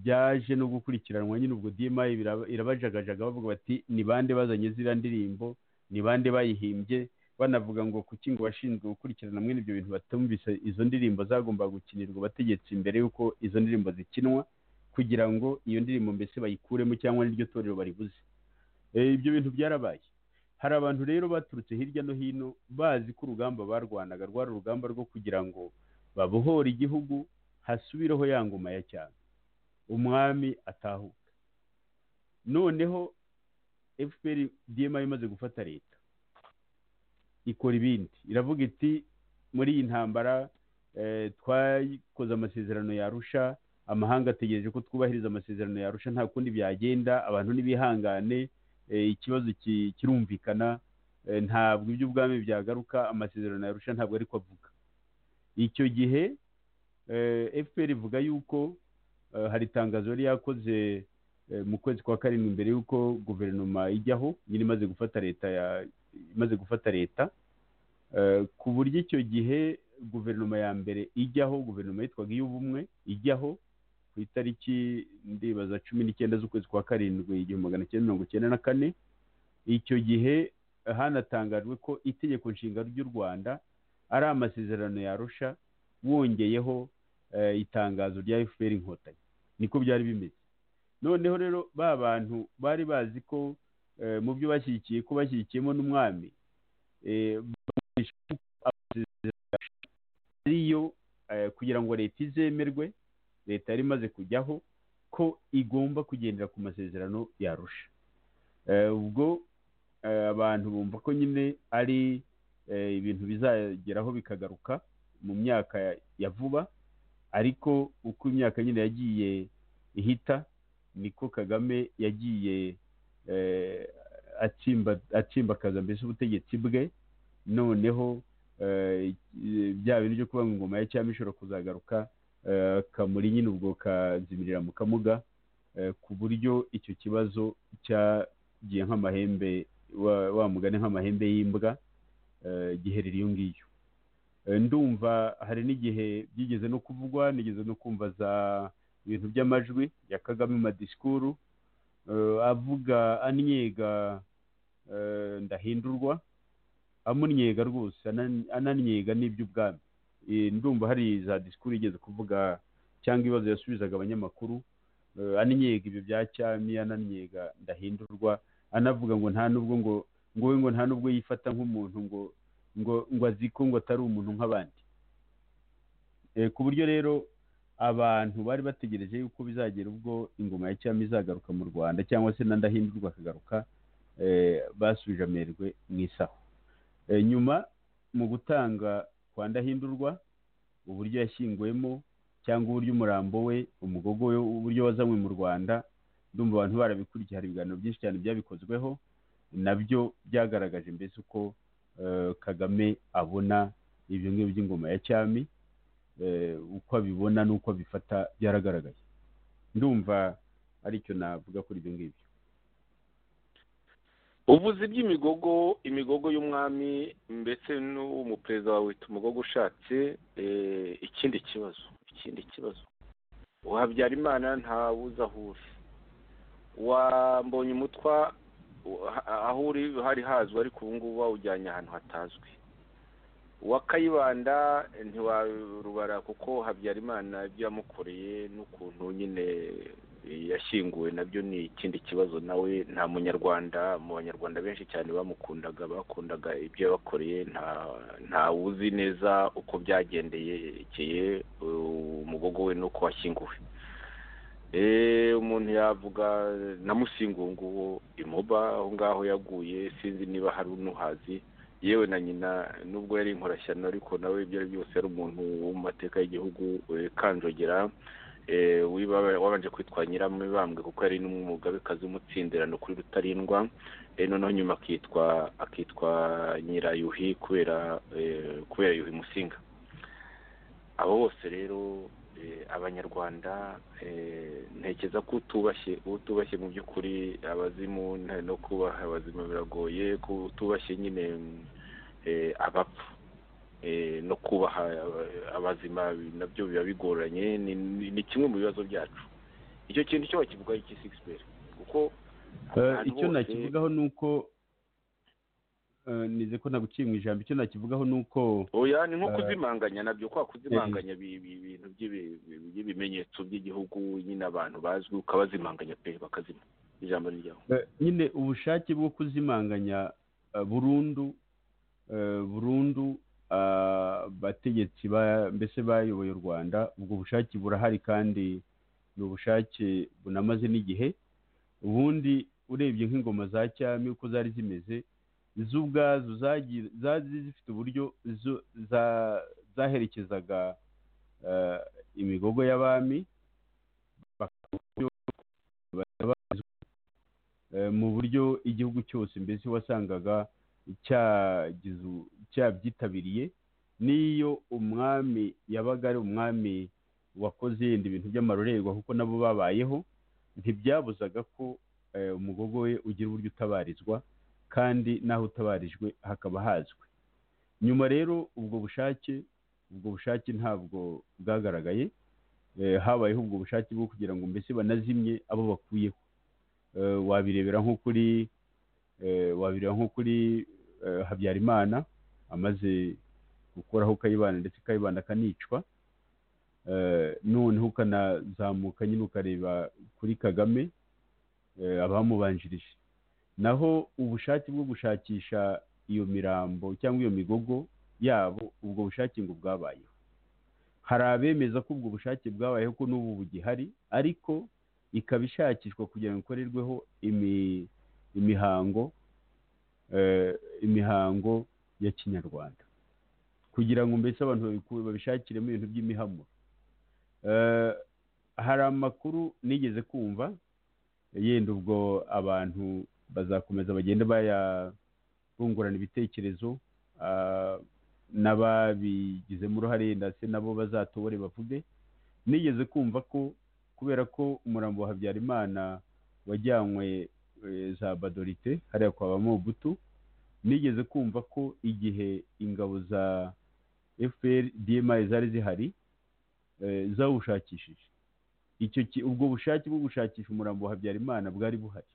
Speaker 4: byaje no gukurikiranwa nyine ubwo DMI biraba- irabajagajaga bavuga bati ni bande bazanye ziriya ndirimbo ni bande bayihimbye banavuga ngo kuki ngo washinzwe gukurikirana mwene ibyo bintu batumvise izo ndirimbo zagombaga gukinirwa abategetsi mbere y'uko izo ndirimbo zikinwa kugira ngo iyo ndirimbo mbese bayikuremo cyangwa n'iryo torero baribuze Eh, ibyo bintu byarabaye hari abantu rero baturutse hirya no hino bazi ko urugamba barwanaga rwari urugamba rwo kugira ngo babohore igihugu hasubireho ya ngoma ya cyane umwami atahuka noneho fpr dma imaze gufata leta ikora ibindi iravuga iti muri iyi ntambara eh, twakoze amasezerano yarusha amahanga ategereje ko twubahiriza amasezerano yarusha nta kundi byagenda abantu n'ibihangane eh, ikibazo ki- kirumvikana eh, ntabwo iby'ubwami byagaruka amasezerano yarusha ntabwo ariko avuga icyo gihe fpr ivuga yuko eh, hari itangazo yari yakoze eh, mu kwezi kwa karindwi mbere y'uko guverinoma ijyaho nyine imaze gufata leta ya- imaze gufata leta eh, ku buryo icyo gihe guverinoma ya mbere ijyaho guverinoma yitwaga iy'ubumwe ijyaho ku itariki ndibaza cumi n'icyenda z'ukwezi kwa karindwi igihumbi magana cyenda mirongo icyenda na kane icyo gihe eh, hanatangajwe ko itegeko nshinga ry'u rwanda ari amasezerano yarusha wongeyeho eh, itangazo rya fpr inkotanyi niko byari bimeze noneho rero ba bantu bari bazi ko eh, mu byo bashyigikiye ko bashyigikiyemo n'umwami eh, bakoresha amasezerano ariyo eh, kugira ngo leta izemerwe leta yari imaze kujyaho ko igomba kugendera ku masezerano yarusha Eh, ubwo eh, abantu bumva ko nyine ari eh, ibintu bizageraho bikagaruka mu myaka ya- ya vuba ariko uko imyaka nyine yagiye ihita niko kagame yagiye eh, atsimba atsimbakaza mbese ubutegetsi bwe noneho eh, bya bintu byo kuvuga ngo ingoma ya cyami ishobora kuzagaruka eh, kamuri nyine ubwo kazimirira mu kamuga eh, ku buryo icyo kibazo cyagiye nk'amahembe wa- wa mugani nk'amahembe y'imbwa eh, giherera iyo ngiyo Eh, ndumva hari n'igihe byigeze no kuvugwa nigeze no kumva za ibintu by'amajwi ya kagame madisikuru eh, avuga anyega eh, ndahindurwa amunyega rwose anan- ananyega n'iby'ubwami Eh, ndumva hari za disikuru yigeze kuvuga cyangwa ibibazo yasubizaga abanyamakuru eh, ananyega ibyo bya cyami ananyega ndahindurwa anavuga ngo nta nubwo ngo ngo we ngo nta nubwo yifata nk'umuntu ngo ngo ngo azi ko ngo atari umuntu nk'abandi Eh, ku buryo rero abantu bari bategereje yuko bizagera ubwo ingoma ya cyami izagaruka mu rwanda cyangwa se na ndahindurwa akagaruka eh, basubije amerwe mu isaho Eh, nyuma mu gutanga kwa ndahindurwa uburyo yashyinguwemo cyangwa uburyo umurambo we umugogo we uburyo wazanywe mu rwanda ndumva abantu barabikurikiye hari ibiganiro byinshi cyane byabikozweho nabyo byagaragaje mbese uko eh, kagame abona ibyo ngibyo by'ingoma ya cyami eh, uko abibona n'uko abifata byaragaragaye ndumva aricyo navuga kuri ibyo ngibyo
Speaker 3: ubuzi bw'imigogo imigogo y'umwami ndetse n'umuperezida wawe wita umugogo ushatse eh, ikindi kibazo ikindi kibazo uwabyarimana ntawuzi aho uri wambonye umutwa uha- aho uri hari hazwi ariko ubu ngubu wawujyanye ahantu hatazwi uwa kayibanda ntiwarubara kuko habyarimana ibyo yamukoreye n'ukuntu nyine yashyinguwe nabyo ni ikindi kibazo nawe nta munyarwanda mu banyarwanda benshi cyane bamukundaga bakundaga ibyo yabakoreye nta nta wuzi neza uko byagendekeye umugogo we n'uko washyinguwe Eh, umuntu yavuga na musingungu imuba aho ngaho yaguye sinzi niba hari unuhazi yewe na nyina nubwo yari inkorashyano ariko nawe ibyo ari byose yari umuntu wo mu mateka y'igihugu eh, kanjogera eh, wiba- wabanje kwitwa nyiramibambwe kuko yari n'umugabekazi w'umutsindirano kuri rutarindwa eh, noneho nyuma akitwa akitwa nyirayuhi kubera eh, kubera yuhi musinga abo bose rero eh, abanyarwanda eh, ntekereza ko utubashye utubashye mu by'ukuri abazimu nta- no kubaha abazimu biragoye ko utubashye nyine mm, eh, abapfa eh, no kubaha aba- abazima nabyo biba bigoranye ni- ni ni kimwe mu bibazo byacu icyo kintu cyo bakivugaho iki sikisiperi kuko
Speaker 4: Eh,
Speaker 3: abantu
Speaker 4: icyo
Speaker 3: bose-
Speaker 4: nakivugaho ni uko eh, nize ko naguciye mu ijambo icyo nakivugaho ni uko
Speaker 3: oya ni nko
Speaker 4: Eh,
Speaker 3: kuzimanganya nabyo kwa kuzimanganya bi- bi- ibintu by'ibi- bi- by'ibimenyetso by'igihugu nyine abantu bazwi ukabazimanganya pe bakazima ijambo ni ryawe
Speaker 4: Eh, nyine ubushake bwo kuzimanganya eh, burundu eh, burundu ah, abategetsi ba- mbese bayoboye u rwanda ubwo bushake burahari kandi ni ubushake bunamaze n'igihe ubundi urebye nk'ingoma za cyami uko zari zimeze zo ubwazo zagi- zari zifite uburyo zo- za- zaherekezaga eh, imigogo y'abami bakaba eh, mu buryo igihugu cyose mbese wasangaga cyagize u- cyabyitabiriye n'iyo umwami yabaga ari umwami wakoze yenda ibintu by'amarorerwa kuko nabo babayeho ntibyabuzaga ko eh, umugogo we ugira uburyo utabarizwa kandi n'aho utabarijwe hakaba hazwi nyuma rero ubwo bushake ubwo bushake ntabwo bwagaragaye Eh, habayeho ubwo bushake bwo kugira ngo mbese banazimye abo bakuyeho Eh, wabirebera nko kuri eh, wabirebera nko kuri eh, habyarimana amaze gukuraho kayibanda ndetse kayibanda akanicwa Eh, noneho ukanazamuka nyine ukareba kuri kagame eh, abamubanjirije naho ubushake bwo gushakisha iyo mirambo cyangwa iyo migogo yabo ubwo bushake ngo bwabayeho hari abemeza ko ubwo bushake bwabayeho ko n'ubu bugihari ariko ikaba ishakishwa kugira ngo ikorerweho imi- imihango eh, imihango ya kinyarwanda kugira ngo mbese abantu babiku- babishakiremo ibintu by'imihamuro Eh, hari amakuru nigeze kumva yenda ubwo abantu bazakomeza bagenda bayabungurana ibitekerezo ah, n'ababigizemo uruhare yenda se nabo bazatobore bavuge nigeze kumva ko kubera ko umurambo wa habyarimana wajyanywe eh, za badorite hariya kwa ba mobutu nigeze kumva ko igihe ingabo za fpr dma zari zihari eh, zawushakishije icyo ki- ubwo bushake bwo gushakisha umurambo wa habyarimana bwari buhari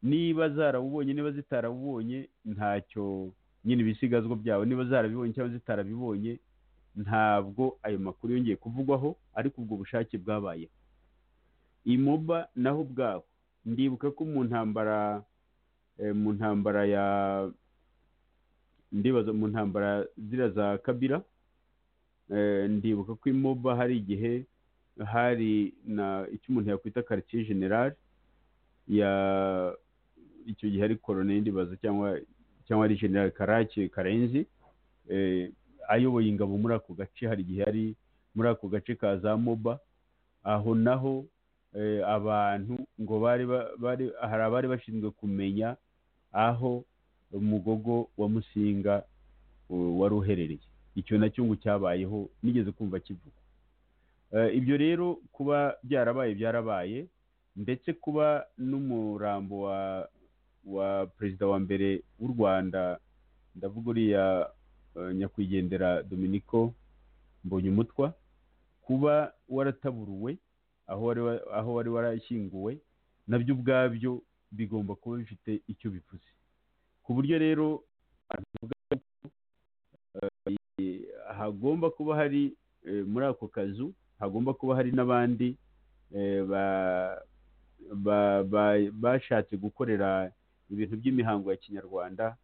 Speaker 4: niba zarawubonye niba zitarawubonye ntacyo nyine ibisigazwa byabo niba zarabibonye cyangwa zitarabibonye ntabwo ayo makuru yongeye kuvugwaho ariko ubwo bushake bwabayeho imoba naho ubwaho ndibuka ko mu ntambara eh, mu ntambara ya ndibaza mu ntambara ziriya za kabira eh, ndibuka ko imoba hari igihe hari na icyo umuntu yakwita quartier general ya icyo gihe ari colonel ndibaza cyangwa cyangwa ari general karake karenzi eh, ayoboye ingabo muri ako gace hari igihe yari muri ako gace ka za moba aho naho eh, abantu ngo bari ba- bari hari abari bashinzwe kumenya aho umugogo wa musinga uh, wari uherereye icyo nacyo ngo cyabayeho nigeze kumva kivuga Eh, ibyo rero kuba byarabaye byarabaye ndetse kuba n'umurambo wa wa perezida wa mbere w'u rwanda ndavuga uriya eh, nyakwigendera dominico mbonyumutwa kuba warataburuwe aho wari wa- aho wari warashyinguwe nabyo ubwabyo bigomba kuba bifite icyo bivuze ku buryo rero abantu bavuga ko, eh, hagomba kuba hari eh, muri ako kazu hagomba kuba hari n'abandi eh, ba- ba- ba- bashatse gukorera ibintu by'imihango ya kinyarwanda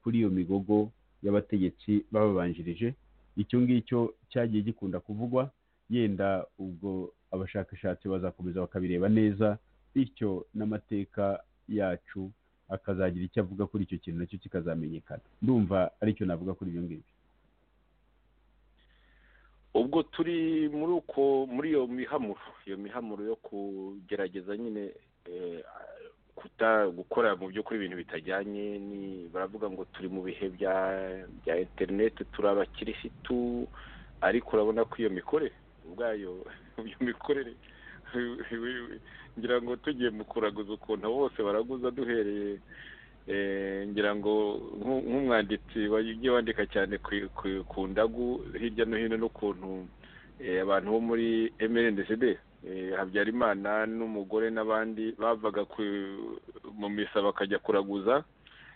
Speaker 4: kuri iyo migogo y'abategetsi bababanjirije icyo ngicyo cyagiye gikunda kuvugwa yenda ubwo abashakashatsi bazakomeza bakabireba neza bityo n'amateka yacu akazagira icyo avuga kuri icyo kintu nacyo kikazamenyekana ndumva aricyo navuga kuri ibyo ngibyo
Speaker 3: ubwo turi muri uko muri iyo mihamuro iyo mihamuro yo kugerageza nyine eh, kuta gukora mu by'ukuri ibintu bitajyanye ni baravuga ngo turi mu bihe bya bya interineti turi abakirisitu ariko urabona ko iyo mikorere ubwayo iyo mikorere ngira ngo tugiye mu kuraguza ukuntu abo bose baraguza duhereye Eh, ngira ngo nk'u- nk'umwanditsi wagiye wandika cyane ku, ku, ku ndagu hirya no hino n'ukuntu eh, abantu bo muri MNDCD eh, Habyarimana n'umugore n'abandi bavaga ku, mu misa bakajya kuraguza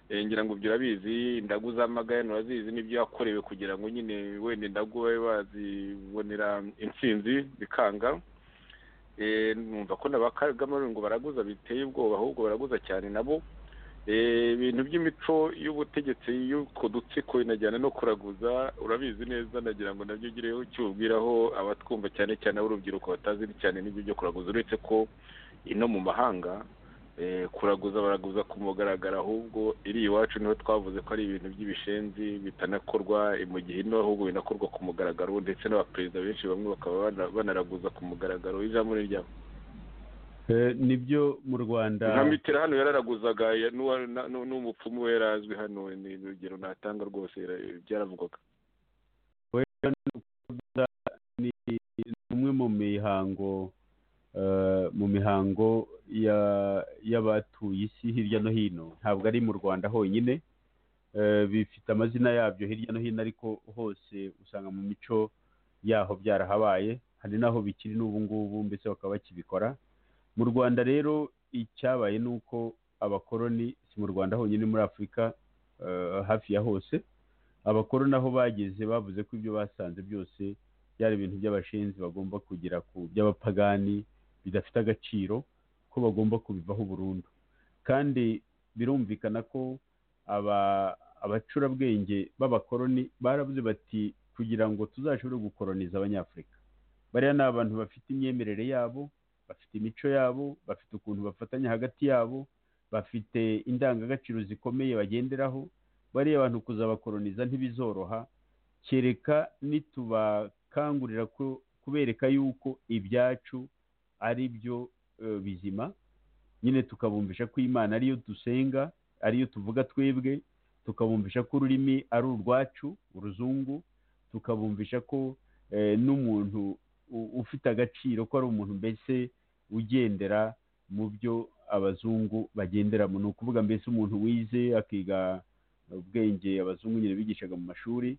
Speaker 3: eh, ngira ngo ibyo urabizi indagu z'amagayane urazizi n'ibyo yakorewe kugira ngo nyine wenda indagu babe bazibonera intsinzi bikanga Eh, numva ko na ba Kagame ngo baraguza biteye ubwoba ahubwo baraguza cyane nabo Eh, ibintu by'imico y'ubutegetsi y'utwo dutsiko inajyana no kuraguza urabizi neza nagira ngo nabyo ugireho icyo ubwiraho abatwumva cyane cyane ab'urubyiruko batazi cyane n'ibyo byo kuraguza uretse ko ino mu mahanga eh, kuraguza baraguza ku mugaragaro ahubwo iri iwacu niho twavuze ko ari ibintu by'ibishenzi bitanakorwa eh, mu gihe ino ahubwo binakorwa ku mugaragaro ndetse n'abaperezida benshi bamwe bakaba bana- banaraguza ku mugaragaro ijambo ni ryabo
Speaker 4: Eh, nibyo mu rwanda
Speaker 3: nka mitera hano yararaguzaga ya- n'uwa- na- nu- n'umupfumu we yarazwi hano ni urugero natanga rwose yara- byaravugwaga
Speaker 4: ni umwe mu mihango eh, mu mihango ya- y'abatuye isi hirya no hino ntabwo ari mu rwanda honyine eh, bifite amazina yabyo hirya no hino ariko hose usanga mu mico yaho byarahabaye hari n'aho bikiri n'ubu ngubu mbese bakaba bakibikora mu rwanda rero icyabaye ni uko abakoroni si mu rwanda honyine muri afurika eh, hafi ya hose abakoroni aho bageze bavuze ko ibyo basanze byose byari ibintu by'abashinzi bagomba kugera ku by'abapagani bidafite agaciro ko bagomba kubivaho burundu kandi birumvikana ko aba- abacurabwenge b'abakoroni baravuze bati kugira ngo tuzashobore gukoroniza abanyafurika bariya ni abantu bafite imyemerere yabo bafite imico yabo bafite ukuntu bafatanya hagati yabo bafite indangagaciro zikomeye bagenderaho bariya bantu kuzabakoroniza ntibizoroha kereka nitubakangurira ko- kubereka yuko ibyacu ari byo eh, bizima nyine tukabumvisha ko imana ariyo dusenga ariyo tuvuga twebwe tukabumvisha ko ururimi ari urwacu uruzungu tukabumvisha ko eh, n'umuntu u- ufite agaciro ko ari umuntu mbese ugendera mu byo abazungu bagenderamo ni ukuvuga mbese umuntu wize akiga ubwenge abazungu nyine bigishaga mu mashuri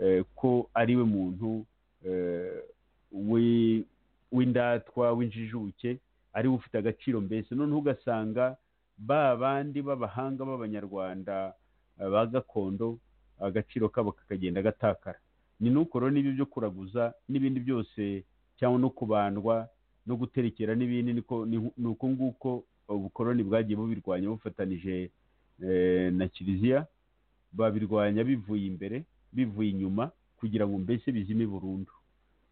Speaker 4: eh, ko ari we muntu eh, wi- w'indatwa w'injijuke ari we ufite agaciro mbese noneho ugasanga ba bandi b'abahanga b'abanyarwanda eh, ba gakondo agaciro kabo kakagenda gatakara ni n'ukoro n'ibyo byo kuraguza n'ibindi byose cyangwa no kubandwa no guterekera n'ibindi niko ni- ni uko nguko ubukoroni bwagiye bubirwanya bufatanije eh, na kiliziya babirwanya bivuye imbere bivuye inyuma kugira ngo mbese bizime burundu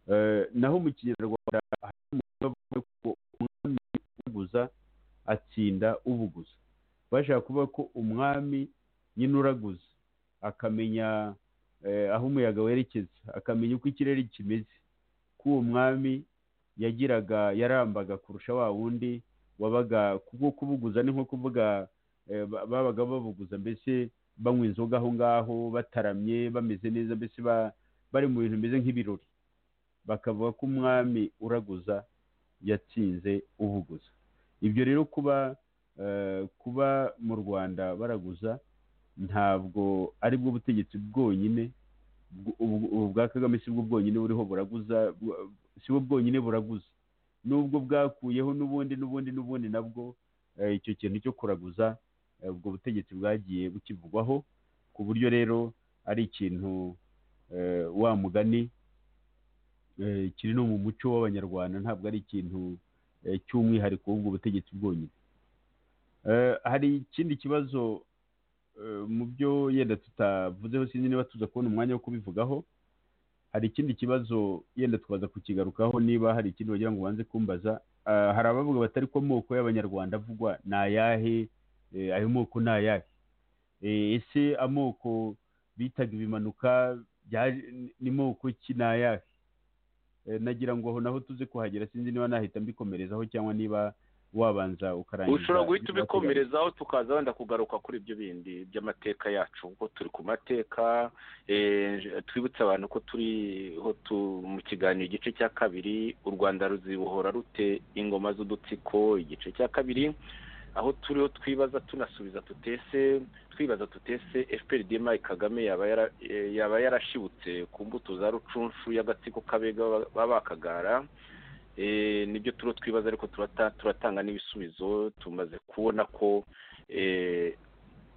Speaker 4: Eh, naho mu kinyarwanda hari umugani bavuga ko umwami ubuguza atsinda ubuguza bashaka kuvuga ko umwami nyine uraguza akamenya eh, aho umuyaga werekeza akamenya uko ikirere kimeze ko uwo mwami yagiraga yarambaga kurusha wa wundi wabaga kubwo kubuguza ni nko kuvuga eh, ba- babaga babuguza mbese banywa inzoga aho ngaho bataramye bameze neza mbese ba- bari mu bintu bimeze nk'ibirori bakavuga ko umwami uraguza yatsinze ubuguza ibyo rero kuba eh, kuba mu rwanda baraguza ntabwo ari bwo butegetsi bwonyine bw- ubu- ubu bwa kagame si bwo bwonyine buriho buraguza bw- si bwo bwonyine buraguza n'ubwo bwakuyeho n'ubundi n'ubundi n'ubundi nabwo eh, icyo kintu cyo kuraguza eh, ubwo butegetsi bwagiye bukivugwaho ku buryo rero ari ikintu eh, wa mugani eh, kiri no mu muco w'abanyarwanda ntabwo ari ikintu eh, cy'umwihariko w'ubwo butegetsi bwonyine Eh, hari ikindi kibazo eh, mu byo yenda tutavuzeho sinzi niba tuza kubona umwanya wo kubivugaho hari ikindi kibazo yenda tukaza kukigarukaho niba hari ikindi wagira ngo ubanze kumbaza Ah, hari abavuga batari ko amoko y'abanyarwanda avugwa ni ayahe Eh, ayo moko ni ayahe Eh, ese amoko bitaga ibimanuka bya- ni moko ki ni ayahe Eh, nagira ngo aho naho tuze kuhagera sinzi niba nahita mbikomerezaho cyangwa niba wabanza ukarangiza
Speaker 3: ushobora guhita
Speaker 4: ibyo wateganije.
Speaker 3: ubikomerezaho tukaza wenda kugaruka kuri ibyo bindi by'amateka yacu kuko turi ku mateka eh, twibutse abantu ko turiho tu- mu kiganiro igice cya kabiri u rwanda ruzibohora rute ingoma z'udutsiko igice cya kabiri aho turiho twibaza tunasubiza tutese twibaza tutese fpr dma kagame yaba yara- eh, yaba yarashibutse ku mbuto za rucunshu y'agatsiko k'abega baba bakagara Eh, nibyo turiho twibaza ariko turata- turatanga n'ibisubizo tumaze kubona ko eh,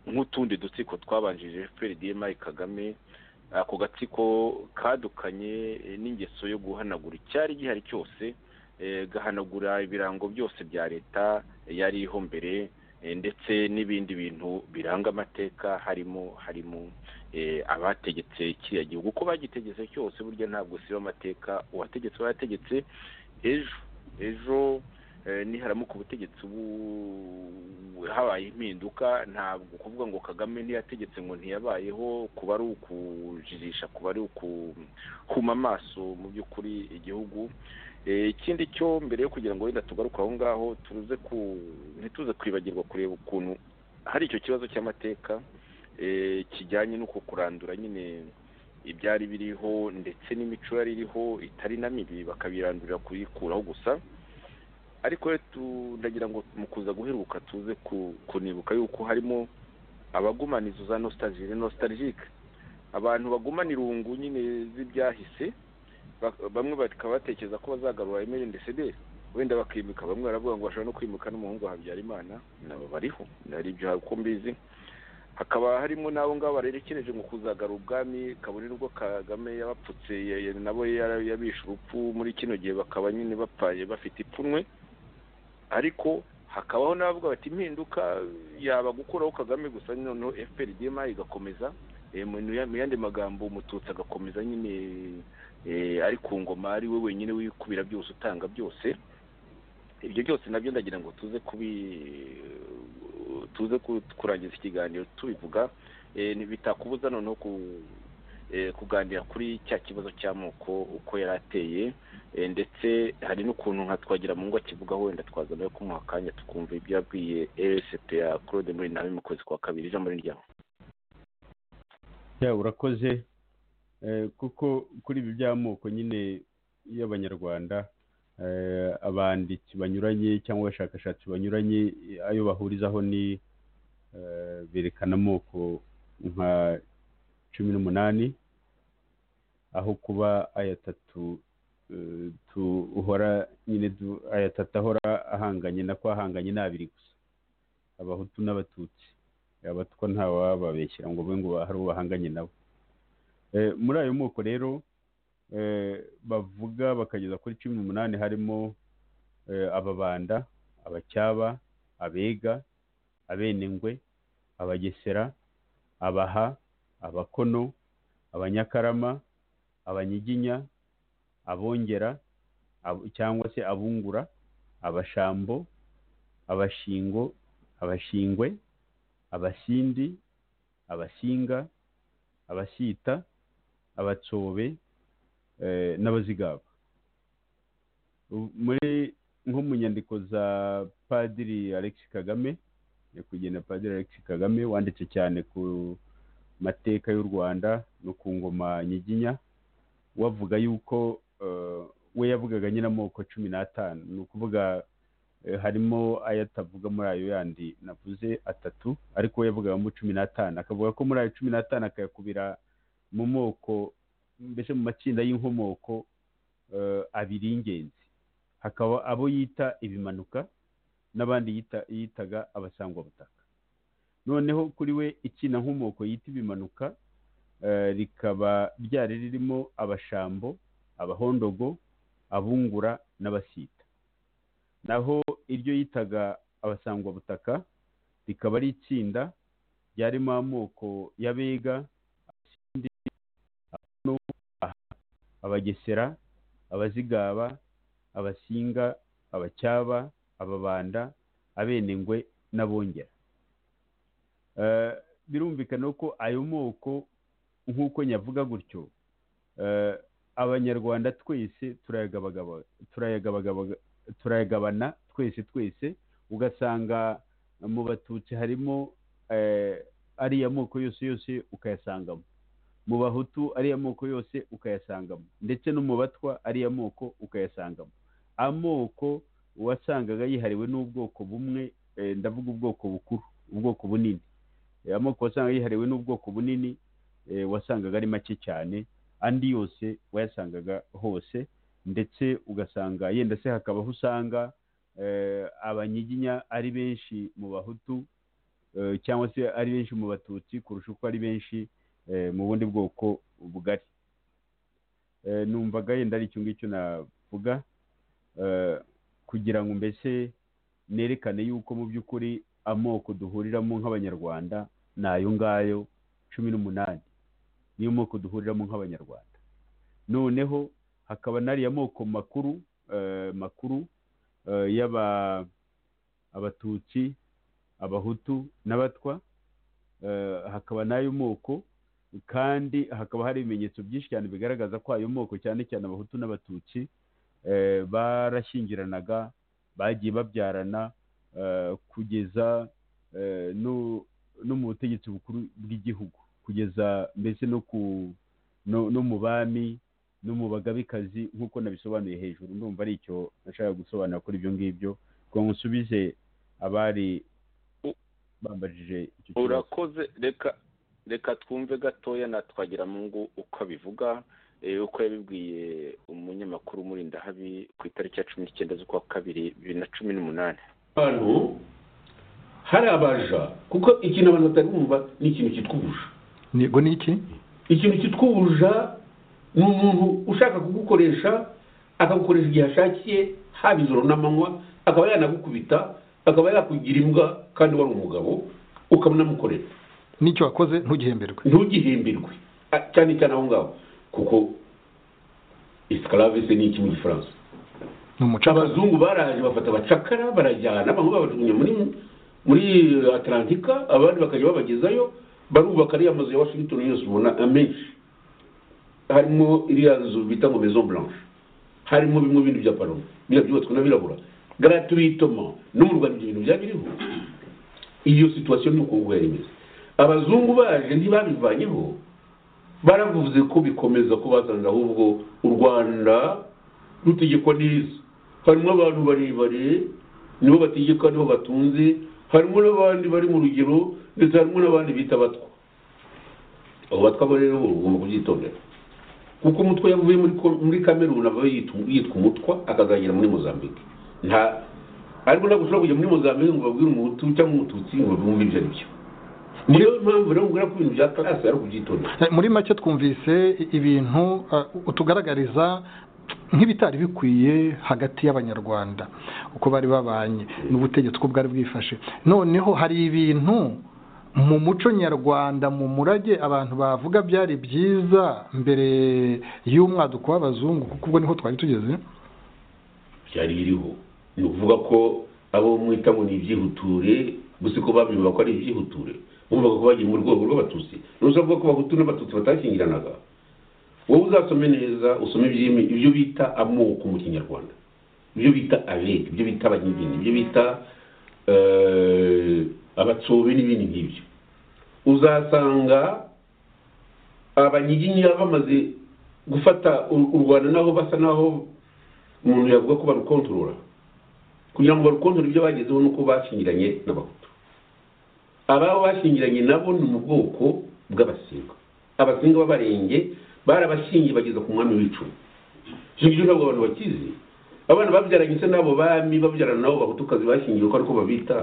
Speaker 3: nk'utundi dutsiko twabanjirije fpr dma kagame ako gatsiko kadukanye eh, n'ingeso yo guhanagura icyari gihari cyose eh, gahanagura ibirango byose bya leta yariho mbere eh, ndetse n'ibindi bintu biranga amateka harimo harimo eh, abategetse kiriya gihugu uko bagitegetse cyose burya ntabwo siba amateka uwategetse aba yategetse ejo ejo eh, niharamuka ubutegetsi bu- habaye impinduka ntabwo kuvuga ngo kagame ntiyategetse ngo ntiyabayeho kuba ari ukujijisha kuba ari ukuhuma amaso mu by'ukuri igihugu Eh, ikindi cyo mbere yo kugira ngo wenda tugaruke aho ngaho turuze ku ntituze kwibagirwa kureba ukuntu hari icyo kibazo cy'amateka eh, kijyanye n'uko kurandura nyine ibyari biriho ndetse n'imico yari iriho itari na mibi bakabirandurira kuyikuraho gusa ariko rero tu- ndagira ngo mu kuza guheruka tuze ku- kunibuka yuko harimo abagumana izo za nostalgie nostalgique abantu bagumana irungu nyine z'ibyahise ba- bamwe bakaba batekereza ko bazagarura Aimé Ndayisabye wenda bakimuka bamwe baravuga ngo bashobora no kwimuka n'umuhungu wa Habyarimana nabo bariho nari ibyo uko mbizi hakaba harimo n'abo ngabo barerekereje mu kuzagarura ubwami kabone nubwo kagame yabapfutse ya- ya- nabo yara- yabishe urupfu muri kino gihe bakaba nyine bapfaye bafite ipfunwe ariko hakabaho n'abavuga bati impinduka yaba gukuraho kagame gusa noneho efuperi dema igakomeza Eh, mu mu yandi magambo umututsi agakomeza nyine eh, ari ku ngoma ari we wenyine wikubira byose utanga byose ibyo byose nabyo ndagira ngo tuze kubi tuze ku- kurangiza ikiganiro tubivuga Eh, ni- bitakubuza noneho ku eh, kuganira kuri cya kibazo cy'amoko uko yari ateye Eh, ndetse hari n'ukuntu nka twagira mu ngo akivuga wenda twazanayo kumuha akanya tukumva ibyo yabwiye RSPA Claude muri nawe mu kwezi kwa kabiri ijambo ni ryawe
Speaker 4: ya urakoze Eh, kuko kuri ibi by'amoko nyine y'abanyarwanda eh, abanditsi banyuranye cyangwa abashakashatsi banyuranye eh, ayo bahurizaho ni eh, berekana amoko nka cumi n'umunani aho kuba aya atatu eh, tu- uhora nyine du- aya atatu ahora ahanganye nako ahanganye ni abiri gusa abahutu n'abatutsi abatwa ntawababeshyira ngo be ngo hari uwo bahanganye nabo Eh, muri ayo moko rero eh, bavuga bakageza kuri cumi n'umunani harimo eh, ababanda abacyaba abega abenengwe abagesera abaha abakono abanyakarama abanyiginya abongera abo- cyangwa se abungura abashambo abashingo abashingwe abasindi abasinga abasita abatsobe eh, n'abazigaba U- muri nko mu nyandiko za padiri alex kagame nyakwigendera padiri alex kagame wanditse cyane ku mateka y'u rwanda no ku ngoma nyiginya wavuga yuko eh, we yavugaga nyine amoko cumi n'atanu ni ukuvuga eh, harimo ayo atavuga muri ayo yandi navuze atatu ariko we yavugagamo cumi n'atanu akavuga ko muri ayo cumi n'atanu akayakubira mu moko mbese mu matsinda y'inkomoko eh, abiri y'ingenzi hakaba abo yita ibimanuka n'abandi yita- yitaga abasangwabutaka noneho kuri we ikinankomoko yita ibimanuka eh, rikaba ryari ririmo abashambo abahondogo abungura n'abasita naho iryo yitaga abasangwabutaka rikaba ari itsinda ryarimo amoko y'abega abasindi abano, Abaha, abagesera abazigaba abasinga abacyaba ababanda abenengwe n'abongera Eh, birumvikana ko ayo moko nk'uko nyavuga gutyo eh, abanyarwanda twese turayagabagaba- turayagabagaba- turayagabana twese twese ugasanga mu batutsi harimo eh, ariya moko yose yose ukayasangamo mu bahutu ariya moko yose ukayasangamo ndetse no mu batwa ariya moko ukayasangamo amoko wasangaga yihariwe n'ubwoko bumwe eh, ndavuga ubwoko bukuru ubwoko bunini Eh, amoko wasangaga yihariwe n'ubwoko bunini eh, wasangaga ari make cyane andi yose wayasangaga hose ndetse ugasanga yenda se hakaba aho usanga eh, abanyiginya ari benshi mu bahutu eh, cyangwa se ari benshi mu batutsi kurusha uko ari benshi eh, mu bundi bwoko bugari Eh, numvaga yenda ari icyo ngicyo navuga eh, kugira ngo mbese nerekane yuko mu by'ukuri amoko duhuriramo nk'abanyarwanda ni ayo ngayo cumi n'umunani niyo moko duhuriramo nk'abanyarwanda noneho hakaba n'ariya moko makuru eh, makuru eh, y'aba abatutsi abahutu n'abatwa eh, hakaba n'ayo moko kandi hakaba hari ibimenyetso byinshi cyane bigaragaza ko ayo moko cyane cyane abahutu n'abatutsi eh, barashyingiranaga bagiye babyarana eh, kugeza eh, no no mu butegetsi bukuru bw'igihugu kugeza mbese no ku no, no mu bami no mu bagabekazi nk'uko nabisobanuye hejuru ndumva ari icyo nashakaga gusobanura kuri ibyo ngibyo ngo nkusubize abari bambajije icyo kibazo.
Speaker 3: urakoze reka reka twumve gatoya na twagiramungu uko abivuga eh, uko yabibwiye umunyamakuru muri ndahabi ku itariki ya cumi n'icyenda z'ukwa kabiri bibiri na cumi n'umunani
Speaker 5: abantu hari abaja kuko ikintu abantu batari bumva ni ikintu cyitwa ubuja
Speaker 2: ngo ni iki
Speaker 5: ikintu cyitwa ubuja ni umuntu ushaka kugukoresha akagukoresha igihe ashakiye haba ijoro n'amanywa akaba yanagukubita akaba yakugira imbwa kandi wari umugabo ukanamukorera
Speaker 6: n'icyo wakoze ntugihemberwe
Speaker 5: ntugihemberwe Ah, cyane cyane aho ngaho kuko esclavise ni iki muri france
Speaker 6: ni umucakara
Speaker 5: abazungu baraje bafata abacakara barajyana bamwe babajugunya muri muri atlantika abandi bakajya babagezayo barubaka ariya mazu ya washington yose ubona amenshi harimo iriya nzu bita ngo maison blanche harimo bimwe bindi bya paro biriya byubatswe n'abirabura gratuitement no mu rwanda ibyo bintu byaba biriho iyo situation ni uko nguko yari imeze abazungu baje ntibabivanyeho baravuze ko bikomeza ko bazanira ahubwo u rwanda rutegekwa neza harimo abantu barebare nibo bategeka nibo batunze harimo n'abandi bari mu rugero ndetse harimo n'abandi bita abatwa abo batwa bo rero ugomba kubyitondera kuko umutwe yavuye muri Ko- muri kameruni ava yitwa yitwa umutwa akazagera muri mozambique nta ariko ntabwo ushobora kujya muri mozambique ngo babwire umuhutu cyangwa umututsi ngo bumve ibyo ari byo niyo mpamvu rero mubwira ko ibintu bya karasi ari ukubyitondera
Speaker 6: Eh, muri make twumvise i- ibintu eh, utugaragariza nk'ibitari bikwiye hagati y'abanyarwanda uko bari babanye n'ubutegetsi uko bwari bwifashe noneho hari ibintu mu muco nyarwanda mu murage abantu bavuga byari byiza mbere y'umwaduko w'abazungu kuko ubwo niho twari tugeze
Speaker 5: byari biriho ni ukuvuga ko abo mwita ngo ni ibyihuture gusa ko babyumva ko ari ibyihuture bumvaga ko bagiye mu rwego rw'abatutsi ntuzavuga ko abahutu n'abatutsi batashyingiranaga wowe uzasome neza usome ibyimi- ibyo bita amoko mu kinyarwanda ibyo bita abeg ibyo bita abanyigini ibyo bita eh, abatsobe n'ibindi nk'ibyo uzasanga abanyiginya bamaze gufata u u rwanda naho basa naho umuntu yavuga ko barukontorora kugira ngo barukontorore ibyo bagezeho nuko bashingiranye n'abahutu ababo bashingiranye nabo ni mu bwoko bw'abasinga abasinga b'abarenge barabashingiye bageza ku mwami w'icumu icyo ngicyo ntabwo abantu bakizi abana babyaranye se n'abo bami babyarana nabo bahutukazi bashingiwe ko ariko babita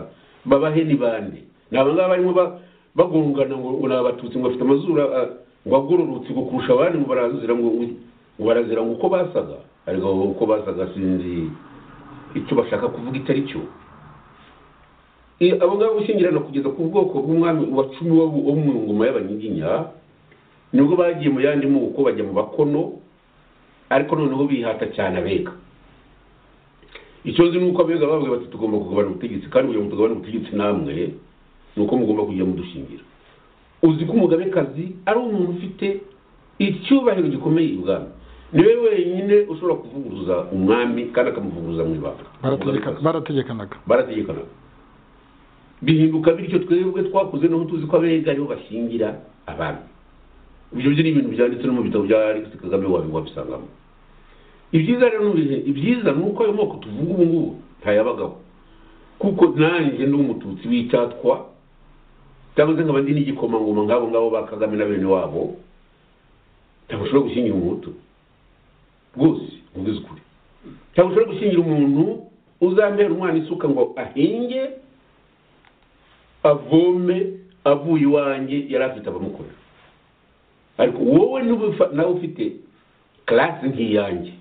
Speaker 5: babahe ni bande ni aba ngaba barimo ba- bagongana ngo ngo ni abatutsi ngo bafite amazuru ah, ngo agororotse ngo kurusha abandi ngo barazira ngo ngo barazira ngo uko basaga ariko uko basaga sinzi icyo bashaka kuvuga icyo ari cyo I- abo ngabo gushyingirana kugeza ku bwoko bw'umwami wa cumi wo wo mu ngoma y'abanyiginya nibwo bagiye mu yandi moko bajya mu bakono ariko noneho bihata cyane abega icyo nzi ni uko abega bavuga bati tugomba kugabana ubutegetsi kandi kugira ngo tugabane ubutegetsi namwe ni uko mugomba kujya mudushingira uzi ko umugabekazi ari umuntu ufite icyubahiro gikomeye ibwami niwe wenyine ushobora kuvuguruza umwami kandi akamuvuguruza mu ibanga
Speaker 6: Barategeka- barategekanaga
Speaker 5: barategekana bihinduka bityo twebwe twakuze naho tuzi ko abega ariho bashingira abami ibyo byo ni ibintu byanditse no mu bitabo bya alex kagame wabi- wabisangamo ibyiza rero ni ibihe- ibyiza ni uko ayo moko tuvuga ubu ngubu ntayabagaho kuko nanjye ndi umututsi w'icyatwa cyangwa se nkaba ndi n'igikomangoma nk'abo ngabo ba kagame na bene wabo ntabwo ushobora gushingira umuhutu rwose uvuze ukuri ntabwo ushobora gushingira umuntu uzambera umwana isuka ngo ahinge avome avuye iwanjye yari afite abamukorera ariko wowe niba ufa- nawe ufite karasi nk'iyanjye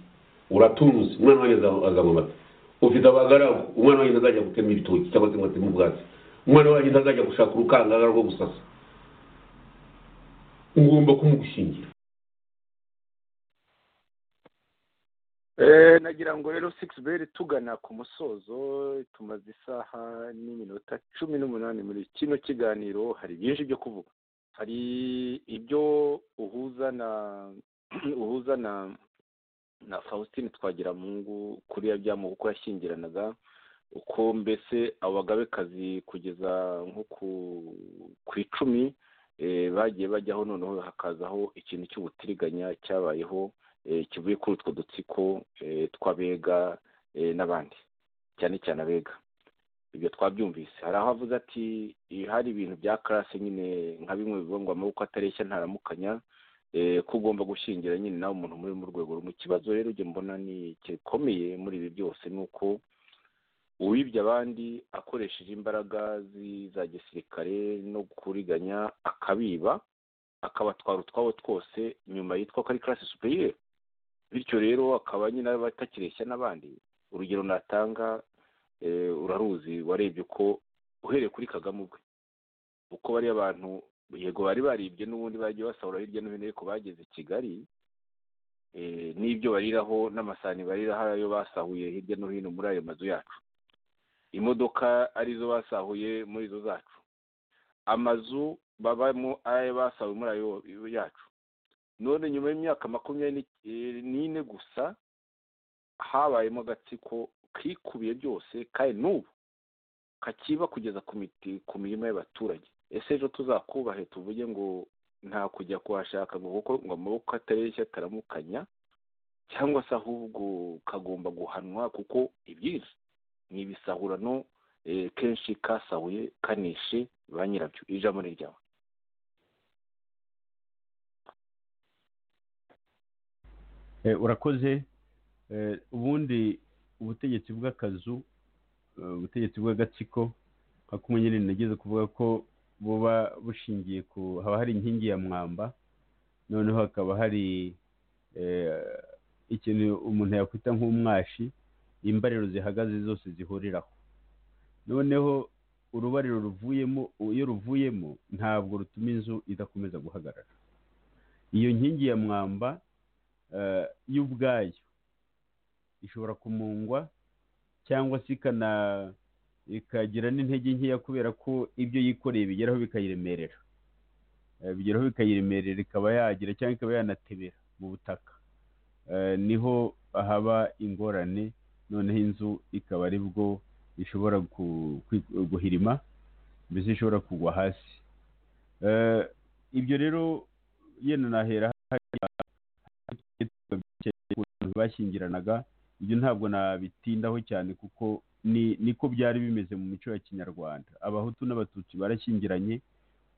Speaker 5: uratunze umwana wanjye azanywa azanywa amata ufite abagaragu umwana wanjye ntazajya gutema ibitoki cyangwa se ngo ateme ubwatsi umwana wanjye ntazajya gushaka urukangaga rwo gusasa ngomba kumugushingira
Speaker 3: Eh, nagira ngo rero sikisi beri tugana ku musozo tumaze isaha n'iminota cumi n'umunani muri kino kiganiro hari byinshi byo kuvuga hari ibyo uhuza na uhuza na na faustin twagiramungu kuri ya byamuha uko yashyingiranaga uko mbese abagabekazi kugeza nko ku ku icumi eh, bagiye bajyaho noneho hakazaho ikintu cy'ubutiriganya cyabayeho eh, kivuye kuri utwo dutsiko eh, tw'abega eh, n'abandi cyane cyane abega ibyo twabyumvise hari aho avuze ati eh, hari ibintu bya karase nyine nka bimwe bivuga ngo amaboko atareshya ntaramukanya eh, ko ugomba gushingira nyine nawe umuntu muri mu rwego rumwe ikibazo rero njye mbona ni gikomeye muri ibi byose ni uko uwibye abandi akoresheje imbaraga zi- za gisirikare no kuriganya akabiba akabatwara utwabo twose nyuma yitwa ko ari karasi superiye bityo rero akaba nyine abatakireshya n'abandi urugero natanga eh, uraruzi warebye uko uhereye kuri kagame ubwe uko bariya bantu yego bari baribye n'ubundi bagiye basahura hirya no hino ariko bageze i kigali eh, n'ibyo bariraho n'amasahani bariraho ayo basahuye hirya no hino muri ayo mazu yacu imodoka arizo basahuye muri izo zacu amazu babamo ayo basahuye muri ayo yacu none nyuma y'imyaka makumyabiri ni- n'ine gusa habayemo agatsiko kikubiye byose kandi n'ubu kakiba kugeza ku miti ku mirima y'abaturage ese ejo tuzakubahe tuvuge ngo nta kujya kuhashaka ngo kuko ngo amaboko atareshya ataramukanya cyangwa se ahubwo kagomba guhanwa kuko ibyinshi ni ibisahurano eh, kenshi kasahuye kanishe ba nyirabyo ijambo ni ryawe
Speaker 4: Eh, urakoze Eh, ubundi ubutegetsi bw'akazu eh, ubutegetsi bw'agatsiko nka kumwe nyine nagize kuvuga ko buba bushingiye ku haba hari inkingi ya mwamba noneho hakaba hari eh, ikintu umuntu yakwita nk'umwashi imbariro zihagaze zose zihuriraho noneho urubariro ruvuyemo iyo ruvuyemo ntabwo rutuma inzu idakomeza guhagarara iyo nkingi ya mwamba eh, yo ubwayo ishobora kumungwa cyangwa se ikana ikagira n'intege nkeya kubera ko ibyo yikoreye bigeraho bikayiremerera Eh, bigeraho bikayiremerera ikaba yagira cyangwa ikaba yanatebera mu butaka Eh, niho haba ingorane noneho inzu ikaba aribwo ishobora gu- kwi- guhirima mbese ishobora kugwa hasi Eh, ibyo rero yenda nahera abantu bashingiranaga ibyo ntabwo nabitindaho cyane kuko ni niko byari bimeze mu mico ya kinyarwanda abahutu n'abatutsi barashyingiranye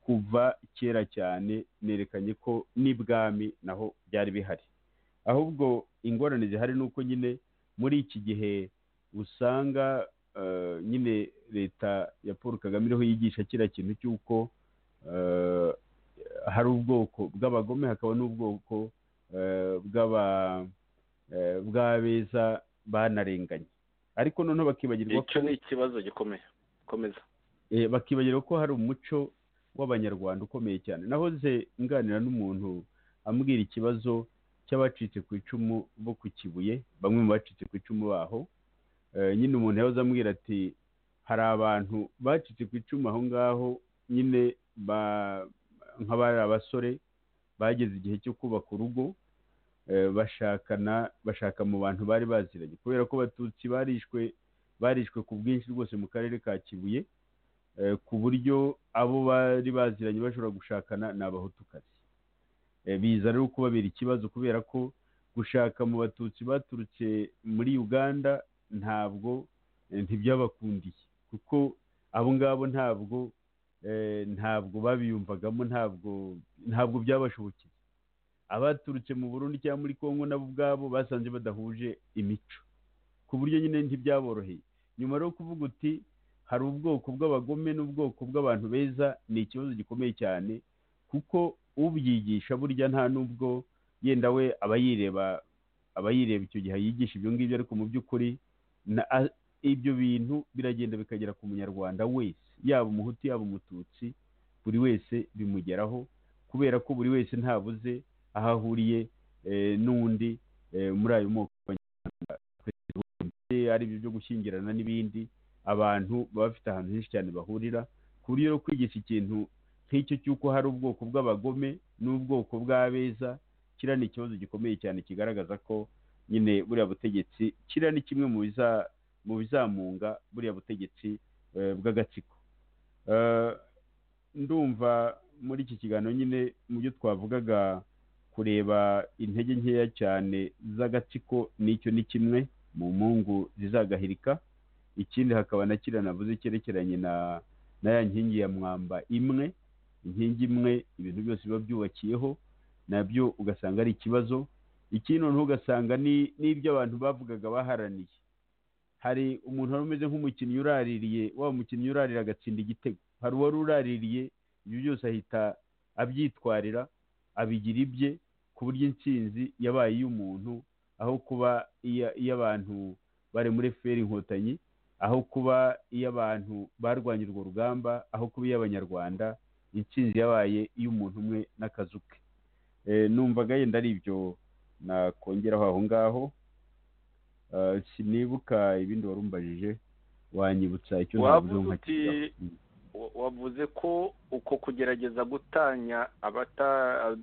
Speaker 4: kuva kera cyane nerekanye ko n'ibwami naho byari bihari ahubwo ingorane zihari ni uko nyine muri iki gihe usanga eh, nyine leta ya paul kagame iriho yigisha kiriya kintu cy'uko eh, hari ubwoko bw'abagome hakaba n'ubwoko eh, bw'aba eh, bw'abeza banarenganye ariko noneho bakibagirwa
Speaker 3: icyo ni ikibazo gikomeye komeza
Speaker 4: Eh, bakibagirwa ko hari umuco w'abanyarwanda ukomeye cyane nahoze nganira n'umuntu ambwira ikibazo cy'abacitse ku icumu bo ku kibuye bamwe mu bacitse ku icumu baho Eh, nyine umuntu yahoze ambwira ati hari abantu bacitse ku icumu aho ngaho nyine ba- nk'abari abasore bageze igihe cyo kubaka urugo eh, bashakana bashaka mu bantu bari baziranye kubera ko abatutsi barishwe barishwe ku bwinshi rwose mu karere ka kibuye eh, ku buryo abo bari baziranye bashobora gushakana ni abahutukazi Eh, biza rero kubabera ikibazo kubera ko gushaka mu batutsi baturutse muri uganda ntabwo eh, ntibyabakundiye kuko abo ngabo ntabwo eh, ntabwo babiyumvagamo ntabwo ntabwo byabashobokeye abaturutse mu burundi cyangwa muri kongo nabo ubwabo basanze badahuje imico ku buryo nyine ntibyaboroheye nyuma rero kuvuga uti hari ubwoko bw'abagome n'ubwoko bw'abantu beza ni ikibazo gikomeye cyane kuko ubyigisha burya nta n'ubwo yenda we aba yireba aba yireba icyo gihe yigisha ibyo ngibyo ariko mu by'ukuri na- a- ibyo bintu biragenda bikagera ku munyarwanda wese yaba umuhutu yaba umututsi buri wese bimugeraho kubera ko buri wese ntabuze aho ahuriye eh, n'undi eh, muri ayo moko y'abanyarwanda. ari ibyo byo gushyingirana n'ibindi abantu baba bafite ahantu henshi cyane bahurira ku buryo rero kwigisha ikintu nk'icyo cy'uko hari ubwoko bw'abagome n'ubwoko bw'abeza kiriya ni ikibazo gikomeye cyane kigaragaza ko nyine buriya butegetsi kiriya ni kimwe mu biza mu bizamunga buriya butegetsi eh, bw'agatsiko Eh, ndumva muri iki kiganiro nyine mu byo twavugaga kureba intege nkeya cyane z'agatsiko n'icyo ni kimwe mu mungu zizagahirika ikindi hakaba na kiriya navuze cyerekeranye na na ya nkingi ya mwamba imwe inkingi imwe ibintu byose biba byubakiyeho nabyo ugasanga ari ikibazo ikindi noneho ugasanga ni- n'ibyo abantu bavugaga baharaniye hari umuntu wari umeze nk'umukinnyi uraririye wa mukinnyi urarira agatsinda igitego hari uwari uraririye ibyo byose ahita abyitwarira abigira ibye ku buryo intsinzi yabaye iy'umuntu aho kuba iya- iy'abantu bari muri feri inkotanyi aho kuba iyo abantu barwanya urwo rugamba aho kuba iy'abanyarwanda intsinzi yabaye iy'umuntu umwe n'akazu ke Eh, numvaga yenda ari ibyo nakongeraho aho ngaho Eh, sinibuka ibindi wari umbajije wanyibutsa icyo
Speaker 3: Wavuze
Speaker 4: ntavuze
Speaker 3: uti- wa- wavuze ko uko kugerageza gutanya abata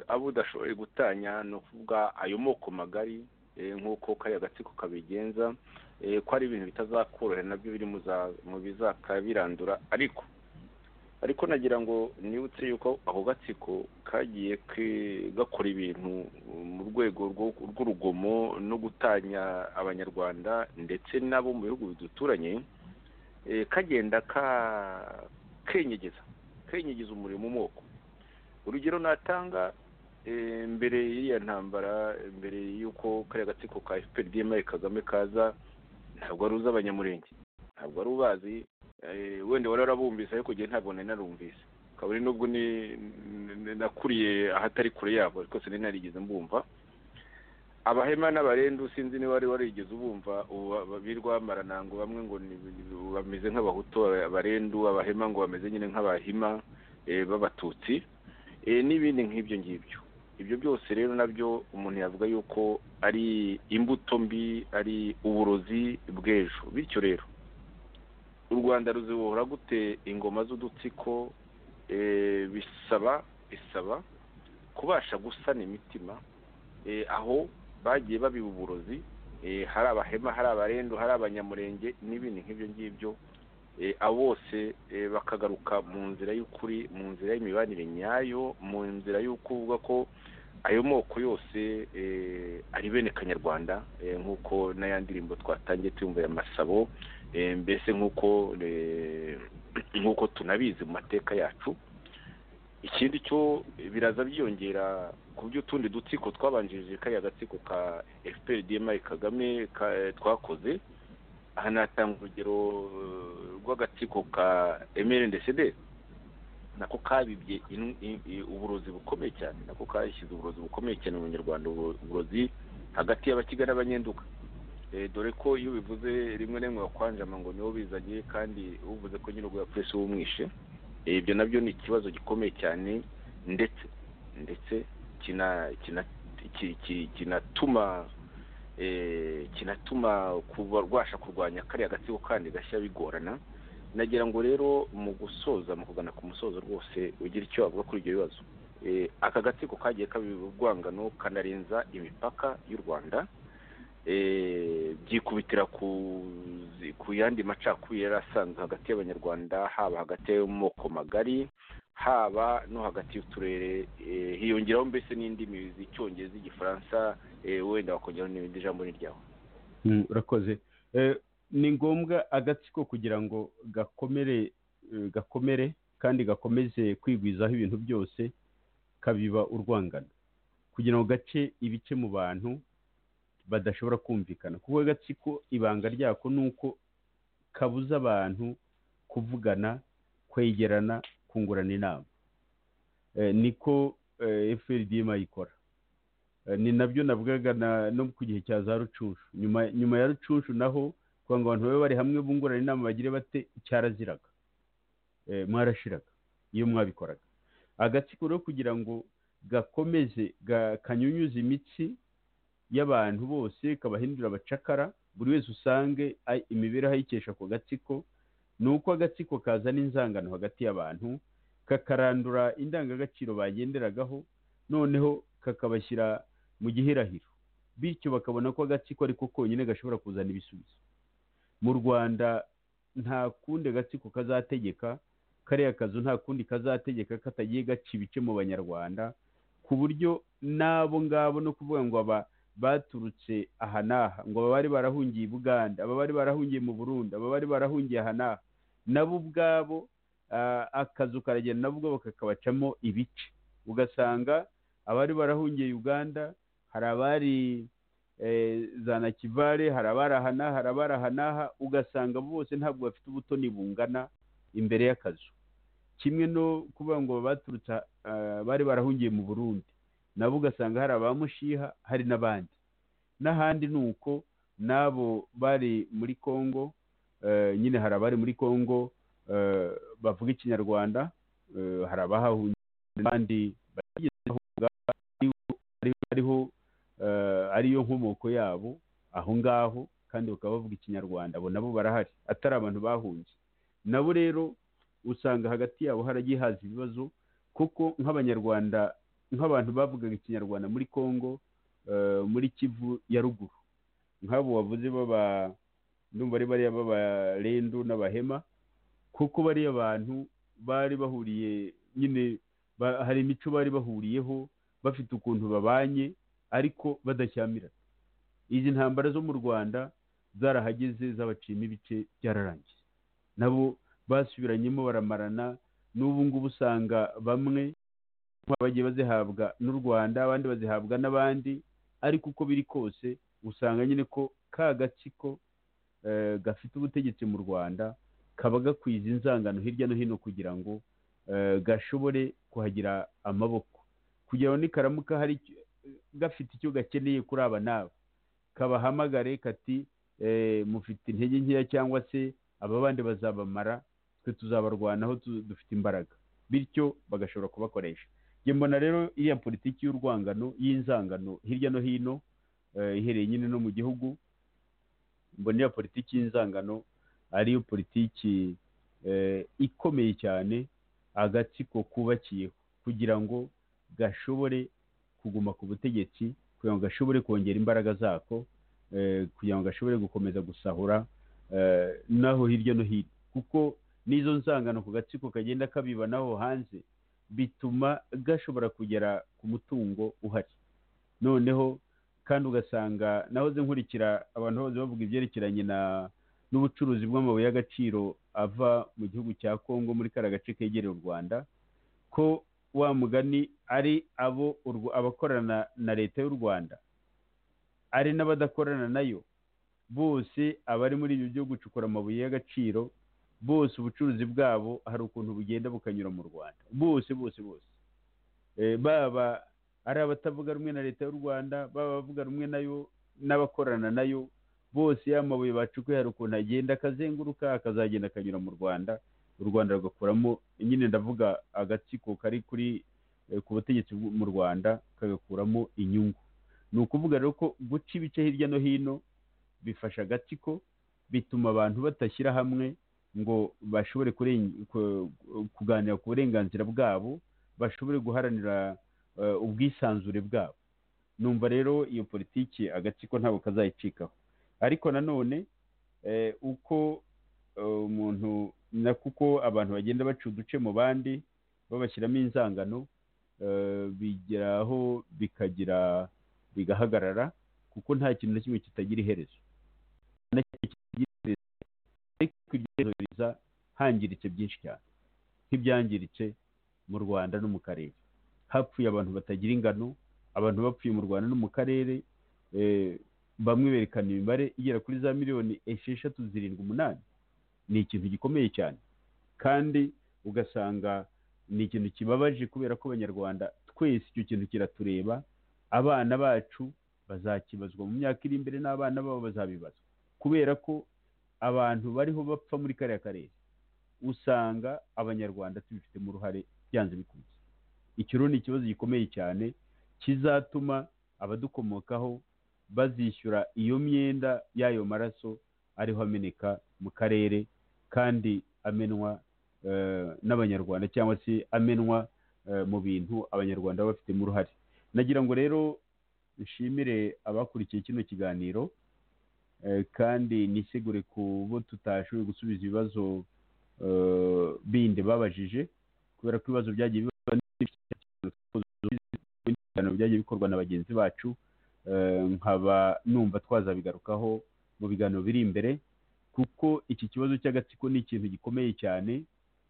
Speaker 3: abo udashoboye gutanya ni ukuvuga ayo moko magari eh, nk'uko kariya gatsiko kabigenza eh, ko ari ibintu bitazakorohera nabyo biri mu za- mu bizakabirandura ariko ariko nagira ngo nibutse yuko ako gatsiko kagiye ke- gakora ibintu mu rwego rwo- rw'urugomo no gutanya abanyarwanda ndetse n'abo mu bihugu biduturanye eh, kagenda ka- kenyegeza kenyegeza umurimo umwoko urugero natanga eh, mbere y'iriya ntambara mbere y'uko kariya gatsiko ka fprdma kagame kaza ntabwo wari uzi abanyamurenge ntabwo wari ubazi eh, wenda wari warabumvise ariko jye ntabwo nari narumvise kaburi nubwo ni- ni- nakuriye ahatari kure yabo ariko sinari narigeze mbumva abahema n'abarendu sinzi niba wari warigeze ubumva ubu ba- birwa maranango bamwe ngo ni- ni- bameze nk'abahutu abarendu abahema ngo bameze nyine nk'abahima eh, b'abatutsi eh, n'ibindi nk'ibyo ngibyo ibyo byose rero nabyo umuntu yavuga yuko ari imbuto mbi ari uburozi bw'ejo bityo rero u rwanda ruzibohora gute ingoma z'udutsiko eh, bisaba bisaba kubasha gusana imitima eh, aho bagiye babiba uburozi eh, hari abahema hari abarendu hari abanyamurenge n'ibindi nk'ibyo ngibyo eh, abo bose eh, bakagaruka mu nzira y'ukuri mu nzira y'imibanire nyayo mu nzira y'ukuvuga ko ayo moko yose eh, ari bene kanyarwanda eh, nk'uko n'aya ndirimbo twatangiye tuyumva ya masabo eh, mbese nk'uko eh, nk'uko tunabizi mu mateka yacu ikindi cyo biraza byiyongera ku by'utundi dutsiko twabanjirije kariya gatsiko ka fprdma kagame ka- twakoze aha natanga urugero eh, rw'agatsiko ka mrndcd nako kabibye inu- i- i- uburozi bukomeye cyane nako kashyize uburozi bukomeye cyane mu banyarwanda ubu- uburozi hagati y'abakiga n'abanyenduka Eh, dore ko iyo bivuze rimwe na rimwe bakwanjama ngo nibo bizanye kandi uvuze ko nyine ubwo yapfuye si we umwishe Eh, ibyo nabyo ni ikibazo gikomeye cyane ndetse ndetse kina kina ki- ki- kinatuma eh, kinatuma kuba rwasha kurwanya kariya gatsiko kandi gashya bigorana nagira ngo rero mu gusoza mu kugana ku musozo rwose ugira icyo wavuga kuri ibyo bibazo Eh, aka gatsiko kagiye kabiba urwangano kanarenza imipaka y'u rwanda eh, byikubitira ku zi- ku yandi macakubiri yari asanzwe hagati y'abanyarwanda haba hagati yo mu moko magari haba no hagati y'uturere eh, hiyongeraho mbese n'indimi z'icyongereza igifaransa eh, wenda bakongeraho n'ibindi jambo n'iryawe
Speaker 4: Mm, urakoze Eh, ni ngombwa agatsiko kugira ngo gakomere eh, gakomere kandi gakomeze kwigwizaho ibintu byose kabiba urwangano kugira ngo gace ibice mu bantu badashobora kumvikana kuko agatsiko ibanga ryako ni uko kabuza abantu kuvugana kwegerana kungurana inama Eh, niko fprdm ikora Eh, ni nabyo navugaga na- no ku gihe cya za rucunshu nyuma nyuma ya rucunshu naho kugira ngo abantu babe bari hamwe bungurana inama bagire bate cyaraziraga Eh, mwarashiraga iyo mwabikoraga agatsiko rero kugira ngo gakomeze ga- kanyunyuze imitsi y'abantu bose kabahindura abacakara buri wese usange a- imibereho ayikesha ako gatsiko ni uko agatsiko kazana inzangano hagati y'abantu kakarandura indangagaciro bagenderagaho noneho kakabashyira mu gihirahiro bityo bakabona ko agatsiko ariko konyine gashobora kuzana ibisubizo mu rwanda nta kundi agatsiko kazategeka kariya kazu nta kundi kazategeka katagiye gaca ibice mu banyarwanda ku buryo n'abo ngabo no kuvuga ngo aba baturutse aha n'aha ngo aba bari barahungiye i buganda aba bari barahungiye mu burundi aba bari barahungiye aha n'aha nabo ubwabo ah, akazu karagenda nabo ubwabo kakabacamo ibice ugasanga abari barahungiye uganda hari abari eh, za nakivale hari abari aha n'aha hari abari aha n'aha ugasanga bose ntabwo bafite ubutoni bungana imbere y'akazu kimwe no kuvuga ngo baturutse ah, bari barahungiye mu burundi nabo ugasanga hari abamushiha hari n'abandi n'ahandi ni uko n'abo bari muri kongo eh, nyine hari abari muri congo eh, bavuga ikinyarwanda eh, hari abahahungiye kandi bageze aho ngaho ariho- ariho- ariho eh, ariyo nkomoko yabo aho ngaho kandi bakaba bavuga ikinyarwanda abo nabo barahari atari abantu bahunze nabo rero usanga hagati yabo haragiye haza ibibazo kuko nk'abanyarwanda nk'abantu bavugaga ikinyarwanda muri congo eh, muri kivu ya ruguru nk'abo wavuze baba ndumva ari bariya b'abarendu n'abahema kuko bariya bantu bari bahuriye nyine ba- hari imico bari bahuriyeho bafite ukuntu babanye ariko badashyamirana izi ntambara zo mu rwanda zarahageze zabaciyemo ibice byararangiye nabo basubiranyemo baramarana n'ubu ngubu usanga bamwe bagiye bazihabwa n'u rwanda abandi bazihabwa n'abandi ariko uko biri kose usanga nyine ko ka gatsiko eh, gafite ubutegetsi mu rwanda kaba gakwiza inzangano hirya no hino kugira ngo eh, gashobore kuhagira amaboko kugira ngo nikaramuka hari icyo- gafite icyo gakeneye kuri aba n'aba kabahamagare kati eh, mufite intege nkeya cyangwa se aba bandi bazabamara twe tuzabarwanaho tu- dufite imbaraga bityo bagashobora kubakoresha njye mbona rero iriya politiki y'urwangano y'inzangano hirya no hino eh, ihereye nyine no mu gihugu mbona iriya politiki y'inzangano ariyo politiki eh, ikomeye cyane agatsiko kubakiyeho kugira ngo gashobore kuguma ku butegetsi kugira ngo gashobore kongera imbaraga zako eh, kugira ngo gashobore gukomeza gusahura eh, n'aho hirya no hino kuko n'izo nzangano ku gatsiko kagenda kabiba n'aho hanze bituma gashobora kugera ku mutungo uhari noneho kandi ugasanga nahoze nkurikira abantu bose bavuga ibyerekeranye na n'ubucuruzi bw'amabuye y'agaciro ava mu gihugu cya kongo muri kariya gace kegereye u rwanda ko wa mugani ari abo urw- abakorana na leta y'u rwanda ari n'abadakorana nayo bose abari muri ibyo byo gucukura amabuye y'agaciro bose ubucuruzi bwabo hari ukuntu bugenda bukanyura mu rwanda bose bose bose Eh, baba ari abatavuga rumwe na leta y'u rwanda baba abavuga rumwe nayo n'abakorana nayo bose ya mabuye bacukuye hari ukuntu agenda akazenguruka akazagenda akanyura mu rwanda u rwanda rugakuramo nyine ndavuga agatsiko kari kuri eh, ku butegetsi bw'u- mu rwanda kagakuramo inyungu ni ukuvuga rero ko guca ibice hirya no hino bifasha agatsiko bituma abantu batashyira hamwe ngo bashobore kuren- ku- kuganira ku burenganzira bwabo bashobore guharanira eh, ubwisanzure bwabo numva rero iyo politiki agatsiko ntabwo kazayicikaho ariko nanone eh, uko eh, umuntu na kuko abantu bagenda baca uduce mu bandi babashyiramo inzangano eh, bigeraho bikagira bigahagarara kuko nta kintu na kimwe kitagira iherezo nta kintu kitagira iherezo ariko iryo herezo riza hangiritse byinshi cyane nk'ibyangiritse mu rwanda no mu karere hapfuye abantu batagira ingano abantu bapfuye mu rwanda no mu karere eh, bamwe berekana imibare igera kuri za miliyoni esheshatu zirindwi umunani ni ikintu gikomeye cyane kandi ugasanga ni ikintu kibabaje kubera ko abanyarwanda twese icyo kintu kiratureba abana bacu bazakibazwa mu myaka iri imbere n'abana babo bazabibazwa kubera ko abantu bariho bapfa muri kariya karere usanga abanyarwanda tubifitemo uruhare byanze bikunze icyo rero ni ikibazo gikomeye cyane kizatuma abadukomokaho bazishyura iyo myenda y'ayo maraso ariho ameneka mu karere kandi amenwa eh, n'abanyarwanda cyangwa se amenwa eh, mu bintu abanyarwanda baba bafitemo uruhare nagira ngo rero nshimire abakurikiye kino kiganiro eh, kandi nisegure ku bo tutashoboye gusubiza ibibazo eh, bindi babajije kubera ko ibibazo byagiye biba ibiganiro byagiye bikorwa na bagenzi bacu eh, nkaba numva twazabigarukaho mu biganiro biri imbere kuko iki kibazo cy'agatsiko ni ikintu gikomeye cyane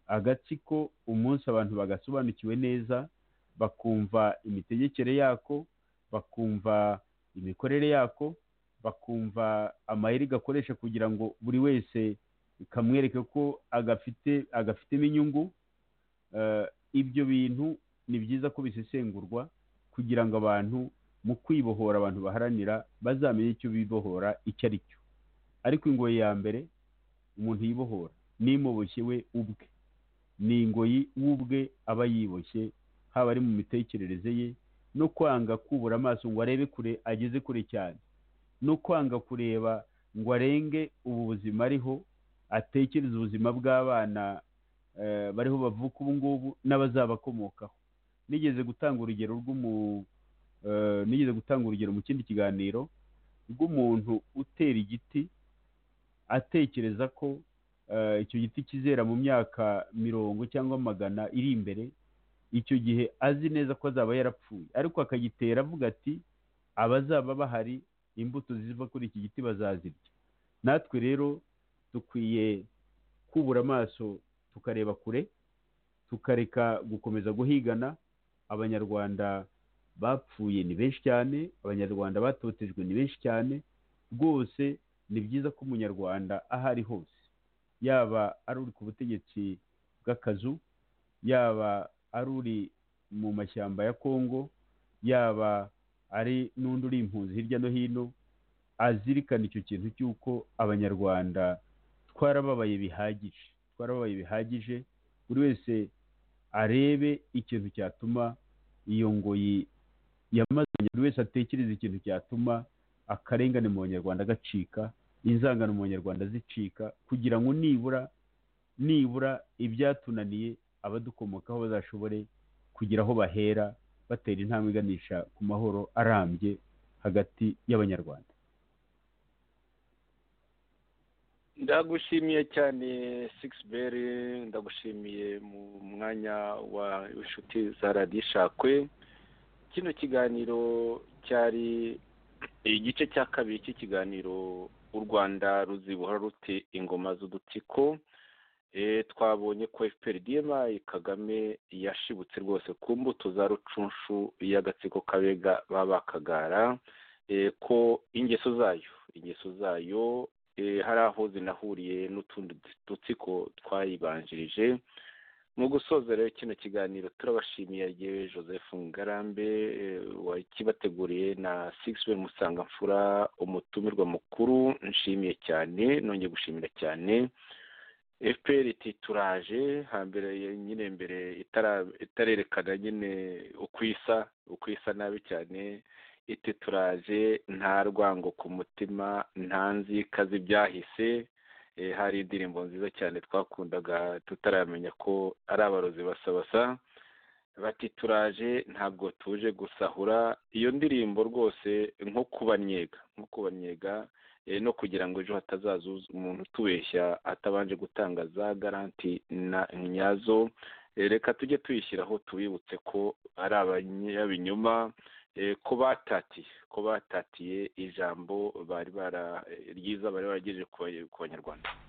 Speaker 4: agatsiko umunsi abantu bagasobanukiwe neza bakumva imitegekere yako bakumva imikorere yako bakumva amayeri gakoresha kugira ngo buri wese kamwereke ko agafite agafitemo inyungu Eh, ibyo bintu ni byiza ko bisesengurwa kugira ngo abantu mu kwibohora abantu baharanira bazamenye icyo bibohora icyo ari cyo ariko ingoyi ya mbere umuntu yibohora n'imoboshye we ubwe ni ingoyi we ubwe aba yiboshye haba ari mu mitekerereze ye no kwanga kubura amaso ngo arebe kure ageze kure cyane no kwanga kureba ngo arenge ubu buzima ariho atekereze ubuzima bw'abana eh, bariho bavuka ubu ngubu n'abazabakomokaho nigeze gutanga urugero rw'umu eh, nigeze gutanga urugero mu kindi kiganiro rw'umuntu utera igiti atekereza ko eh, icyo giti kizera mu myaka mirongo cyangwa magana iri imbere icyo gihe azi neza ko azaba yarapfuye ariko akagitera avuga ati abazaba bahari imbuto ziva kuri iki giti bazazirya natwe rero dukwiye kubura amaso tukareba kure tukareka gukomeza guhigana abanyarwanda bapfuye ni benshi cyane abanyarwanda batotejwe ni benshi cyane rwose ni byiza ko umunyarwanda aho ari hose yaba ari uri ku butegetsi bw'akazu yaba ari uri mu mashyamba ya kongo yaba ari n'undi uri impunzi hirya no hino azirikana icyo kintu cy'uko abanyarwanda twarababaye bihagije twarababaye bihagije buri wese arebe ikintu cyatuma iyo ngoyi yamaze buri wese atekereza ikintu cyatuma akarengane mu banyarwanda gacika inzangano mu banyarwanda zicika kugira ngo nibura nibura ibyatunaniye abadukomokaho bazashobore kugira aho bahera batera intambwe iganisha ku mahoro arambye hagati y'abanyarwanda
Speaker 3: ndagushimiye cyane sikisiberi ndagushimiye mu mwanya wa inshuti za radishakwe kino kiganiro cyari igice cya kabiri cy'ikiganiro u rwanda ruzibohora rute ingoma z'udutsiko twabonye ko efuperi diyemayi kagame yashibutse rwose ku mbuto za rucunshu y'agatsiko kabega babakagara ko ingeso zayo ingeso zayo hari aho zinahuriye n'utundi dutsiko twayibanjirije mu gusoza rero kino kiganiro turabashimiye yewe joseph ngarambe wakibateguriye na sigisi musangamfura umutumirwa mukuru nshimiye cyane nongeye gushimira cyane fpr iti turaje hambere nyine mbere itarerekana nyine uko isa uko isa nabi cyane iti turaje nta rwango ku mutima nta nzika z'ibyahise hari indirimbo nziza cyane twakundaga tutaramenya ko ari abarozi basabasa bati turaje ntabwo tuje gusahura iyo ndirimbo rwose nko kubanyega nko kubanyega no kugira ngo ejo hatazaza umuntu utubeshya atabanje gutanga za garanti na nyazo reka tujye tuyishyiraho tubibutse ko ari abanyabinyoma ko batatiye ko batatiye ijambo bari bara ryiza bari baragejeje ku banyarwanda